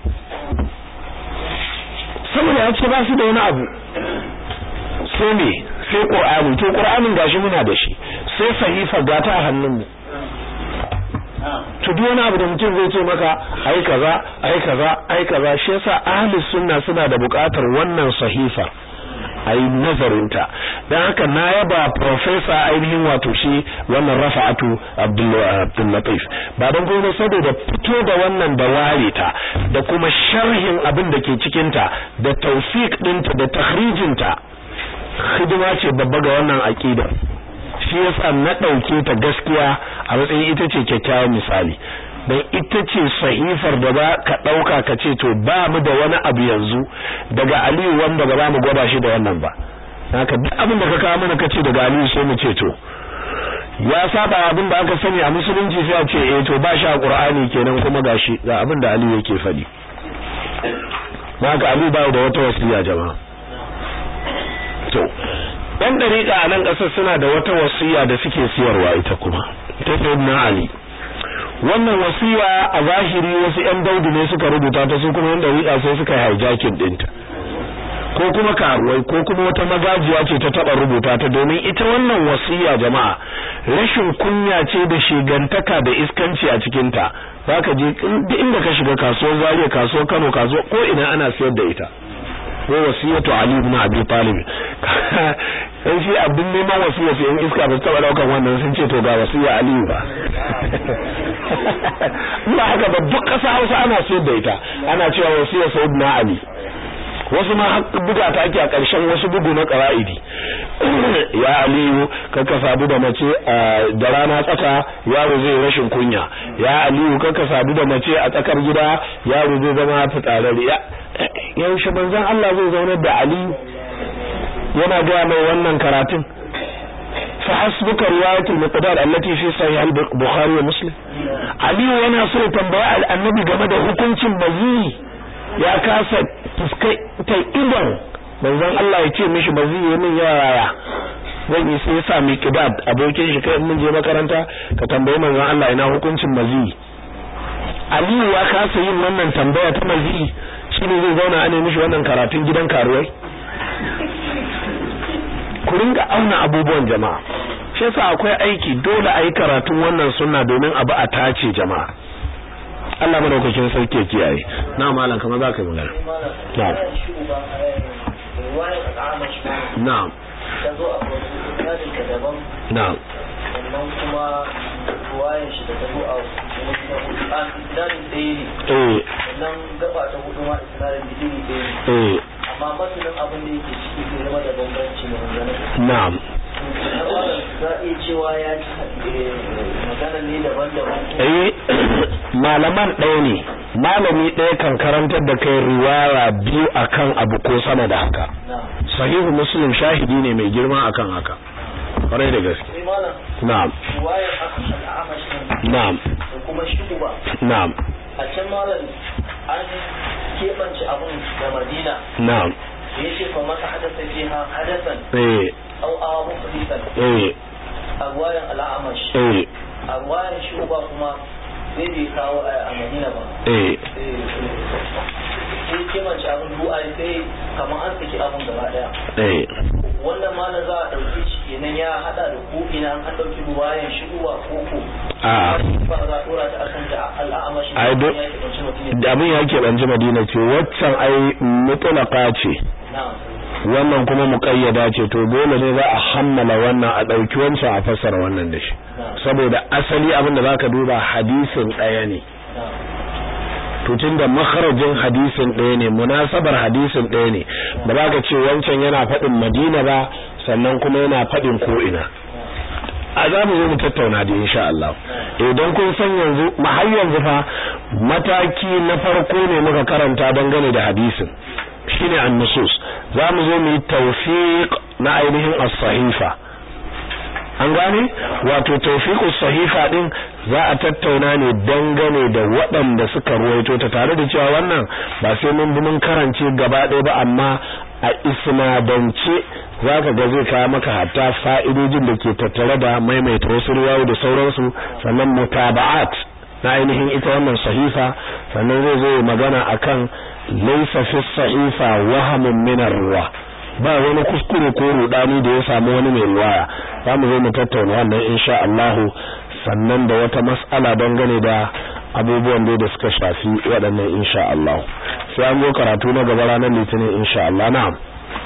saboda ya ce ba su da wani abu sai me sai Qur'ani to Qur'anin gashi muna da shi sai sahifa gata a hannunmu to duk wani abu da mutum zai ce maka ai kaza ai kaza ai kaza shi yasa ahli sunna suna da buƙatar wannan sahifa ai nazarinta dan haka na yaba professor ainihin wato shi wannan Rafa'atu Abdul Latif ba dan kuma saboda fito da wannan da ware ta da kuma sharhin abin da ke cikin ta da tawfiq dinta da takhrijin ta hidima ce babba ga wannan aqida shi yasa na dauke ta gaskiya a matsayin ita ce kyakkyawan misali dan ita ce sahifar da ba ka dauka ka ce to ba mu da wani abu yanzu daga Aliyu wanda ba za mu gwada shi da wannan ba haka duk abin da ka kawo mana kace daga Aliyu sai mu ce to ya saba abin da aka sani a musulunci sai a ce eh to ba shi a Qur'ani kenan kuma gashi ga abin da Aliyu yake faɗi haka Aliyu ba da wata wasiya jama'a to ɗan dariƙa a nan ƙasar suna da wata wasiya da suke siyarwa ita kuma ta sayyidina Ali wannan wasiya a zahiri wasu ƴan daudu ne suka rubuta ta su kuma ƴan dariƙa sai suka hijacking ɗinta ko kuma karuwai ko kuma wata magajiya ce ta taba rubuta ta domin ita wannan wasiya jama'a rashin kunya ce da shigantaka da iskanci a cikin ta zaka je duk inda ka shiga kasuwar Zaria kasuwar Kano kasuwar ko ina ana sayar da ita ko wasiyatu Ali ibn Abi Talib sai shi abin neman wasiya sai in iska ba taba daukan wannan sun ce to ga wasiya Ali ba ba haka ba duk kasa Hausa ana sayar da ita ana cewa wasiya Sayyidina Ali wasu ma buga ta ake a ƙarshen wasu bugu na ƙara'idi ya aliyu kaka sadu da mace da rana tsaka yaro zai rashin kunya ya aliyu kaka sadu da mace a tsakar gida yaro zai zama fitsararri yaushe manzon Allah zai zaunar da aliyu yana gaya mai wannan karatun fa hasbuka riwayatul miqdad allati fi sahih al-bukhari wa muslim aliyu yana so tambaya annabi game da hukuncin mazi ya kasa fuskantar idon manzon Allah ya ce mishi ba zai yi min yaya zan yi sai sa mi kidad abokin shi kai mun je makaranta ka tambayi manzon Allah ina hukuncin mazi Aliyu ya kasa yin wannan tambaya ta mazi shine zai zauna a mishi wannan karatun gidan karuwai ku ringa auna abubuwan jama'a shi yasa akwai aiki dole a yi karatun wannan sunna domin abu a tace jama'a Allah madaukakin sarki ya kiyaye na malam kamar za ka yi magana na'am na'am na'am sannan kuma ruwayan shi da ta zo a isnadin ɗaya ne eh sannan gaba ta hudu ma isnadin digiri ɗaya ne eh amma matsalin abin da yake ciki ke zama da bambanci ne maganar na'am za a iya cewa ya ci magana ne daban-daban eh malaman ɗaya ne malami ɗaya kan karantar da kai riwaya biyu akan abu ko sama da haka na sahihu muslim shahidi ne mai girma akan haka kwarai da gaske sai malam na'am ruwayar al'amash ne na'am da kuma shuba na'am a can malam an keɓance abun da madina na'am da ya ce fa masa hadasa fiha hadasan eh au awa muhdisan eh a ruwayan al'amash eh a ruwayan shuba kuma sai bai kawo a madina ba eh sai kimance abin du'a sai kamar an saki abin gaba daya eh wannan ma na za a ɗauki shi kenan ya haɗa da ko ina an ɗauki ruwayan shigowa koko a ba za a ɗora ta akan da al'amashi Ai, do- ya ke ɗauki mutum da abin ya keɓanci madina ce waccan ai mutulaka ce na wannan kuma muƙayyada ce to dole ne za a hammala wannan a ɗauki wancan a fassara wannan da shi saboda asali abin da za ka duba hadisin ɗaya ne na to tunda makharajin hadisin ɗaya ne munasabar hadisin ɗaya ne ba za ka ce wancan yana faɗin madina ba sannan kuma yana faɗin ko'ina a za mu zo mu tattauna da insha Allah idan kun san yanzu ma har yanzu fa mataki na farko ne muka karanta dangane da hadisin shine an-nusus za mu zo mu yi tawfiq na ainihin as-sahifa an gane wato tawfiqus sahifa din za a tattauna ne dangane da waɗanda suka ruwaito ta tare da cewa wannan ba sai mun bi mun karance gaba ɗaya ba amma a isnadance zaka ga zai kawo maka hatta fa'idojin da ke tattare da maimaita wasu riwayoyi da sauransu sannan mutaba'at na ainihin ita wannan sahifa sannan zai zo ya magana akan laysa fi sahifa wahamun min ruwa ba wani kuskure ko rudani da ya samu wani mai riwaya zamu zo mu tattauna wannan insha Allah sannan da wata mas'ala dangane da abubuwan da da suka shafi waɗannan insha Allah sai an zo karatu na gaba ranar litinin insha Allah na'am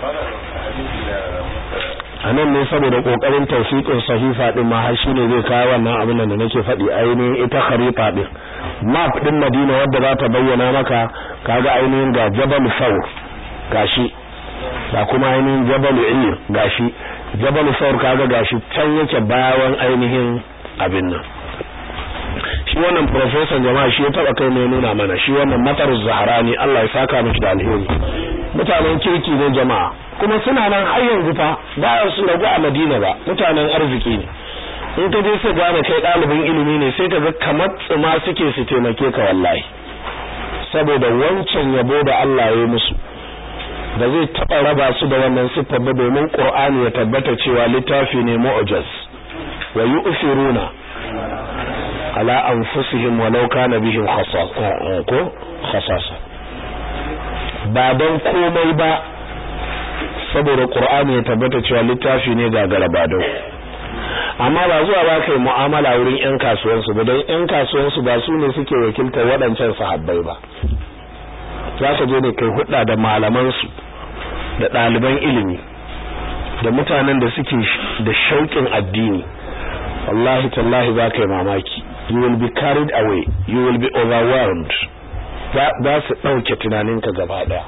a nan ne saboda kokarin tawfiqin sahifa din ma har shine zai kawo wannan abin da nake faɗi ainihin ita kharifa din map din Madina wadda za ta bayyana maka kaga ainihin ga Jabal Thawr gashi da kuma ainihin Jabal Ir gashi Jabal Thawr kaga gashi can yake bayan ainihin abin nan shi wannan professor jama'a shi ya taba kai ne nuna mana shi wannan matar zaharani Allah ya saka mishi da alheri mutanen kirki ne jama'a kuma suna nan har yanzu fa ba su ragu a Madina ba mutanen arziki ne in ka je sai gane kai ɗalibin ilimi ne sai ka ga kamar tsuma suke su taimake ka wallahi saboda wancan yabo da Allah ya yi musu da zai taɓa raba su da wannan siffar ba domin Qur'ani ya tabbata cewa littafi ne mu'jaz wa yu'thiruna ala anfusihim walau kana bihim khasasa ko khasasa ba don komai ba saboda Qur'ani ya tabbata cewa littafi ne ga garabado amma ba zuwa ba kai mu'amala wurin ƴan kasuwansu ba don ƴan kasuwansu ba su ne suke wakiltar waɗancan sahabbai ba za ka je ne kai hudda da malamansu da ɗaliban ilimi da mutanen da suke da shauƙin addini wallahi tallahi za ka yi mamaki you will be carried away you will be overwhelmed za su ɗauke tunaninka gaba ɗaya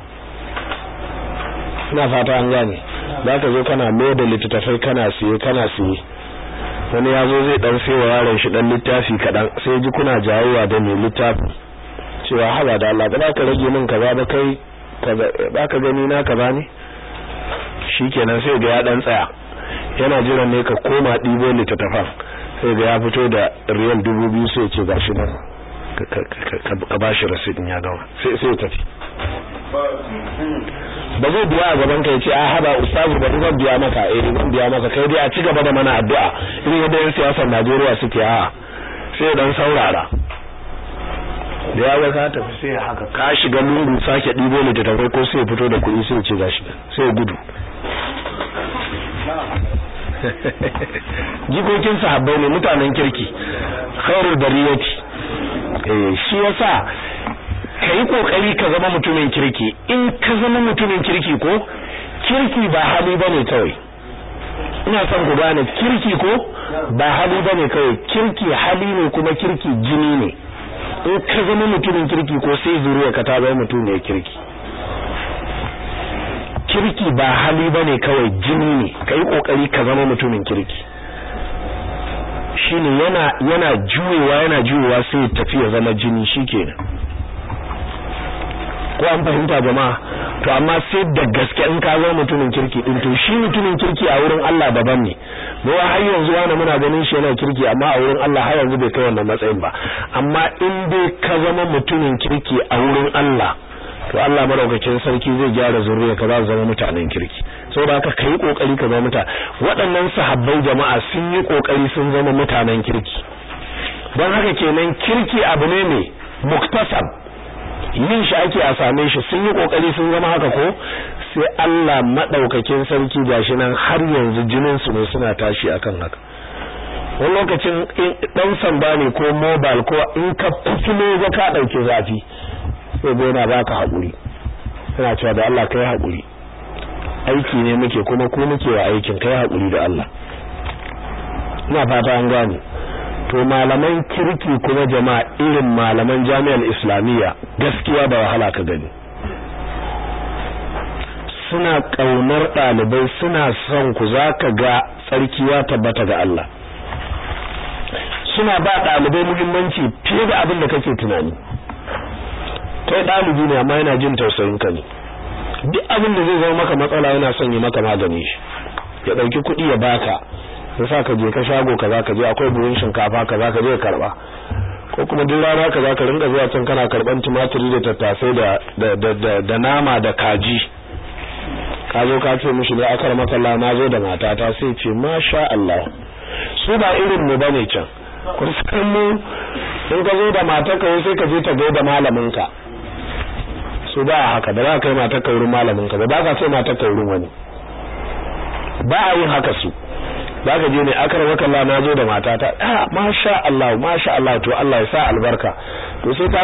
ina fata an gane za ka zo kana mai da littattafai kana siye kana siye wani ya zo zai dan sai wa yaron shi dan littafi kaɗan sai ji kuna jawowa da mai littafi cewa haba da Allah ba ka rage min kaza ba kai ba ka gani na kaza ne shikenan sai ga ya dan tsaya yana jiran ne ka koma ɗibo littattafan sai ga ya fito da riyal dubu biyu sai ce gashi nan ka ba shi rasidin ya gama sai sai tafi ba zai biya a gaban ka yace a haba ustazu ba zan biya maka eh zan biya maka kai dai a ci gaba da mana addu'a irin yadda yan siyasar Najeriya suke a sai dan saurara da ya ga ka tafi sai haka ka shiga lungu sake dibo ne da tafai ko sai fito da kuɗi sai ce gashi sai gudu jikokin sahabbai ne mutanen kirki khairul bariyati eh shi yasa kai kokari ka zama mutumin kirki in ka zama mutumin kirki ko kirki ba hali bane kawai ina son ku gane kirki ko ba hali bane kawai kirki hali ne kuma kirki jini ne in ka zama mutumin kirki ko sai zuriya ka ta zama mutum ne kirki kirki ba hali bane kawai jini ne kai kokari ka zama mutumin kirki shine yana yana juyewa yana juyewa sai tafi ya zama jini shikenan ko an fahimta jama'a to amma sai da gaske in ka zama mutumin kirki din to shi mutumin kirki a wurin Allah daban ne mu har yanzu wani muna ganin shi yana kirki amma a wurin Allah har yanzu bai kai wannan matsayin ba amma in dai ka zama mutumin kirki a wurin Allah to Allah madaukakin sarki zai gyara zuriya ka za su zama mutanen kirki saboda haka kai kokari ka zama muta waɗannan sahabbai jama'a sun yi kokari sun zama mutanen kirki don haka kenan kirki abu ne mai muktasab yin shi ake a same shi sun yi kokari sun zama haka ko sai Allah madaukakin sarki gashi nan har yanzu jinin su ne suna tashi akan haka wani lokacin dan sanda ne ko mobile ko in ka fitilo ga ka dauke zafi sai ga yana baka hakuri yana cewa da Allah kai hakuri aiki ne muke kuma ku muke wa aikin kai hakuri da Allah ina fata an gane to malaman kirki kuma jama'a irin malaman jami'ar islamiyya gaskiya da wahala ka gani suna kaunar ɗalibai suna son ku zaka ga tsarki ya tabbata ga Allah suna ba ɗalibai muhimmanci fiye da abin da kake tunani kai ɗalibi ne amma yana jin tausayin ka ne duk abin da zai zama maka matsala yana son yi maka magani shi ya ɗauki kuɗi ya baka ya sa ka je ka shago kaza ka je akwai buhun shinkafa kaza ka je karba ko kuma duk rana kaza ka rinka zuwa can kana karban tumatiri da tattasai da da da nama da kaji ka zo ka ce mishi ne akar makalla na zo da matata sai ce masha Allah su ba irin mu bane can kun san mu in ka zo da matarka sai ka je ta ga da malamin ka su ba haka da za ka yi matarka wurin malamin ka ba ba ka sai matarka wurin wani ba a yin haka su zaka je ne akar wakalla na zo da matata ah masha Allah masha Allah to Allah ya sa albarka to sai ta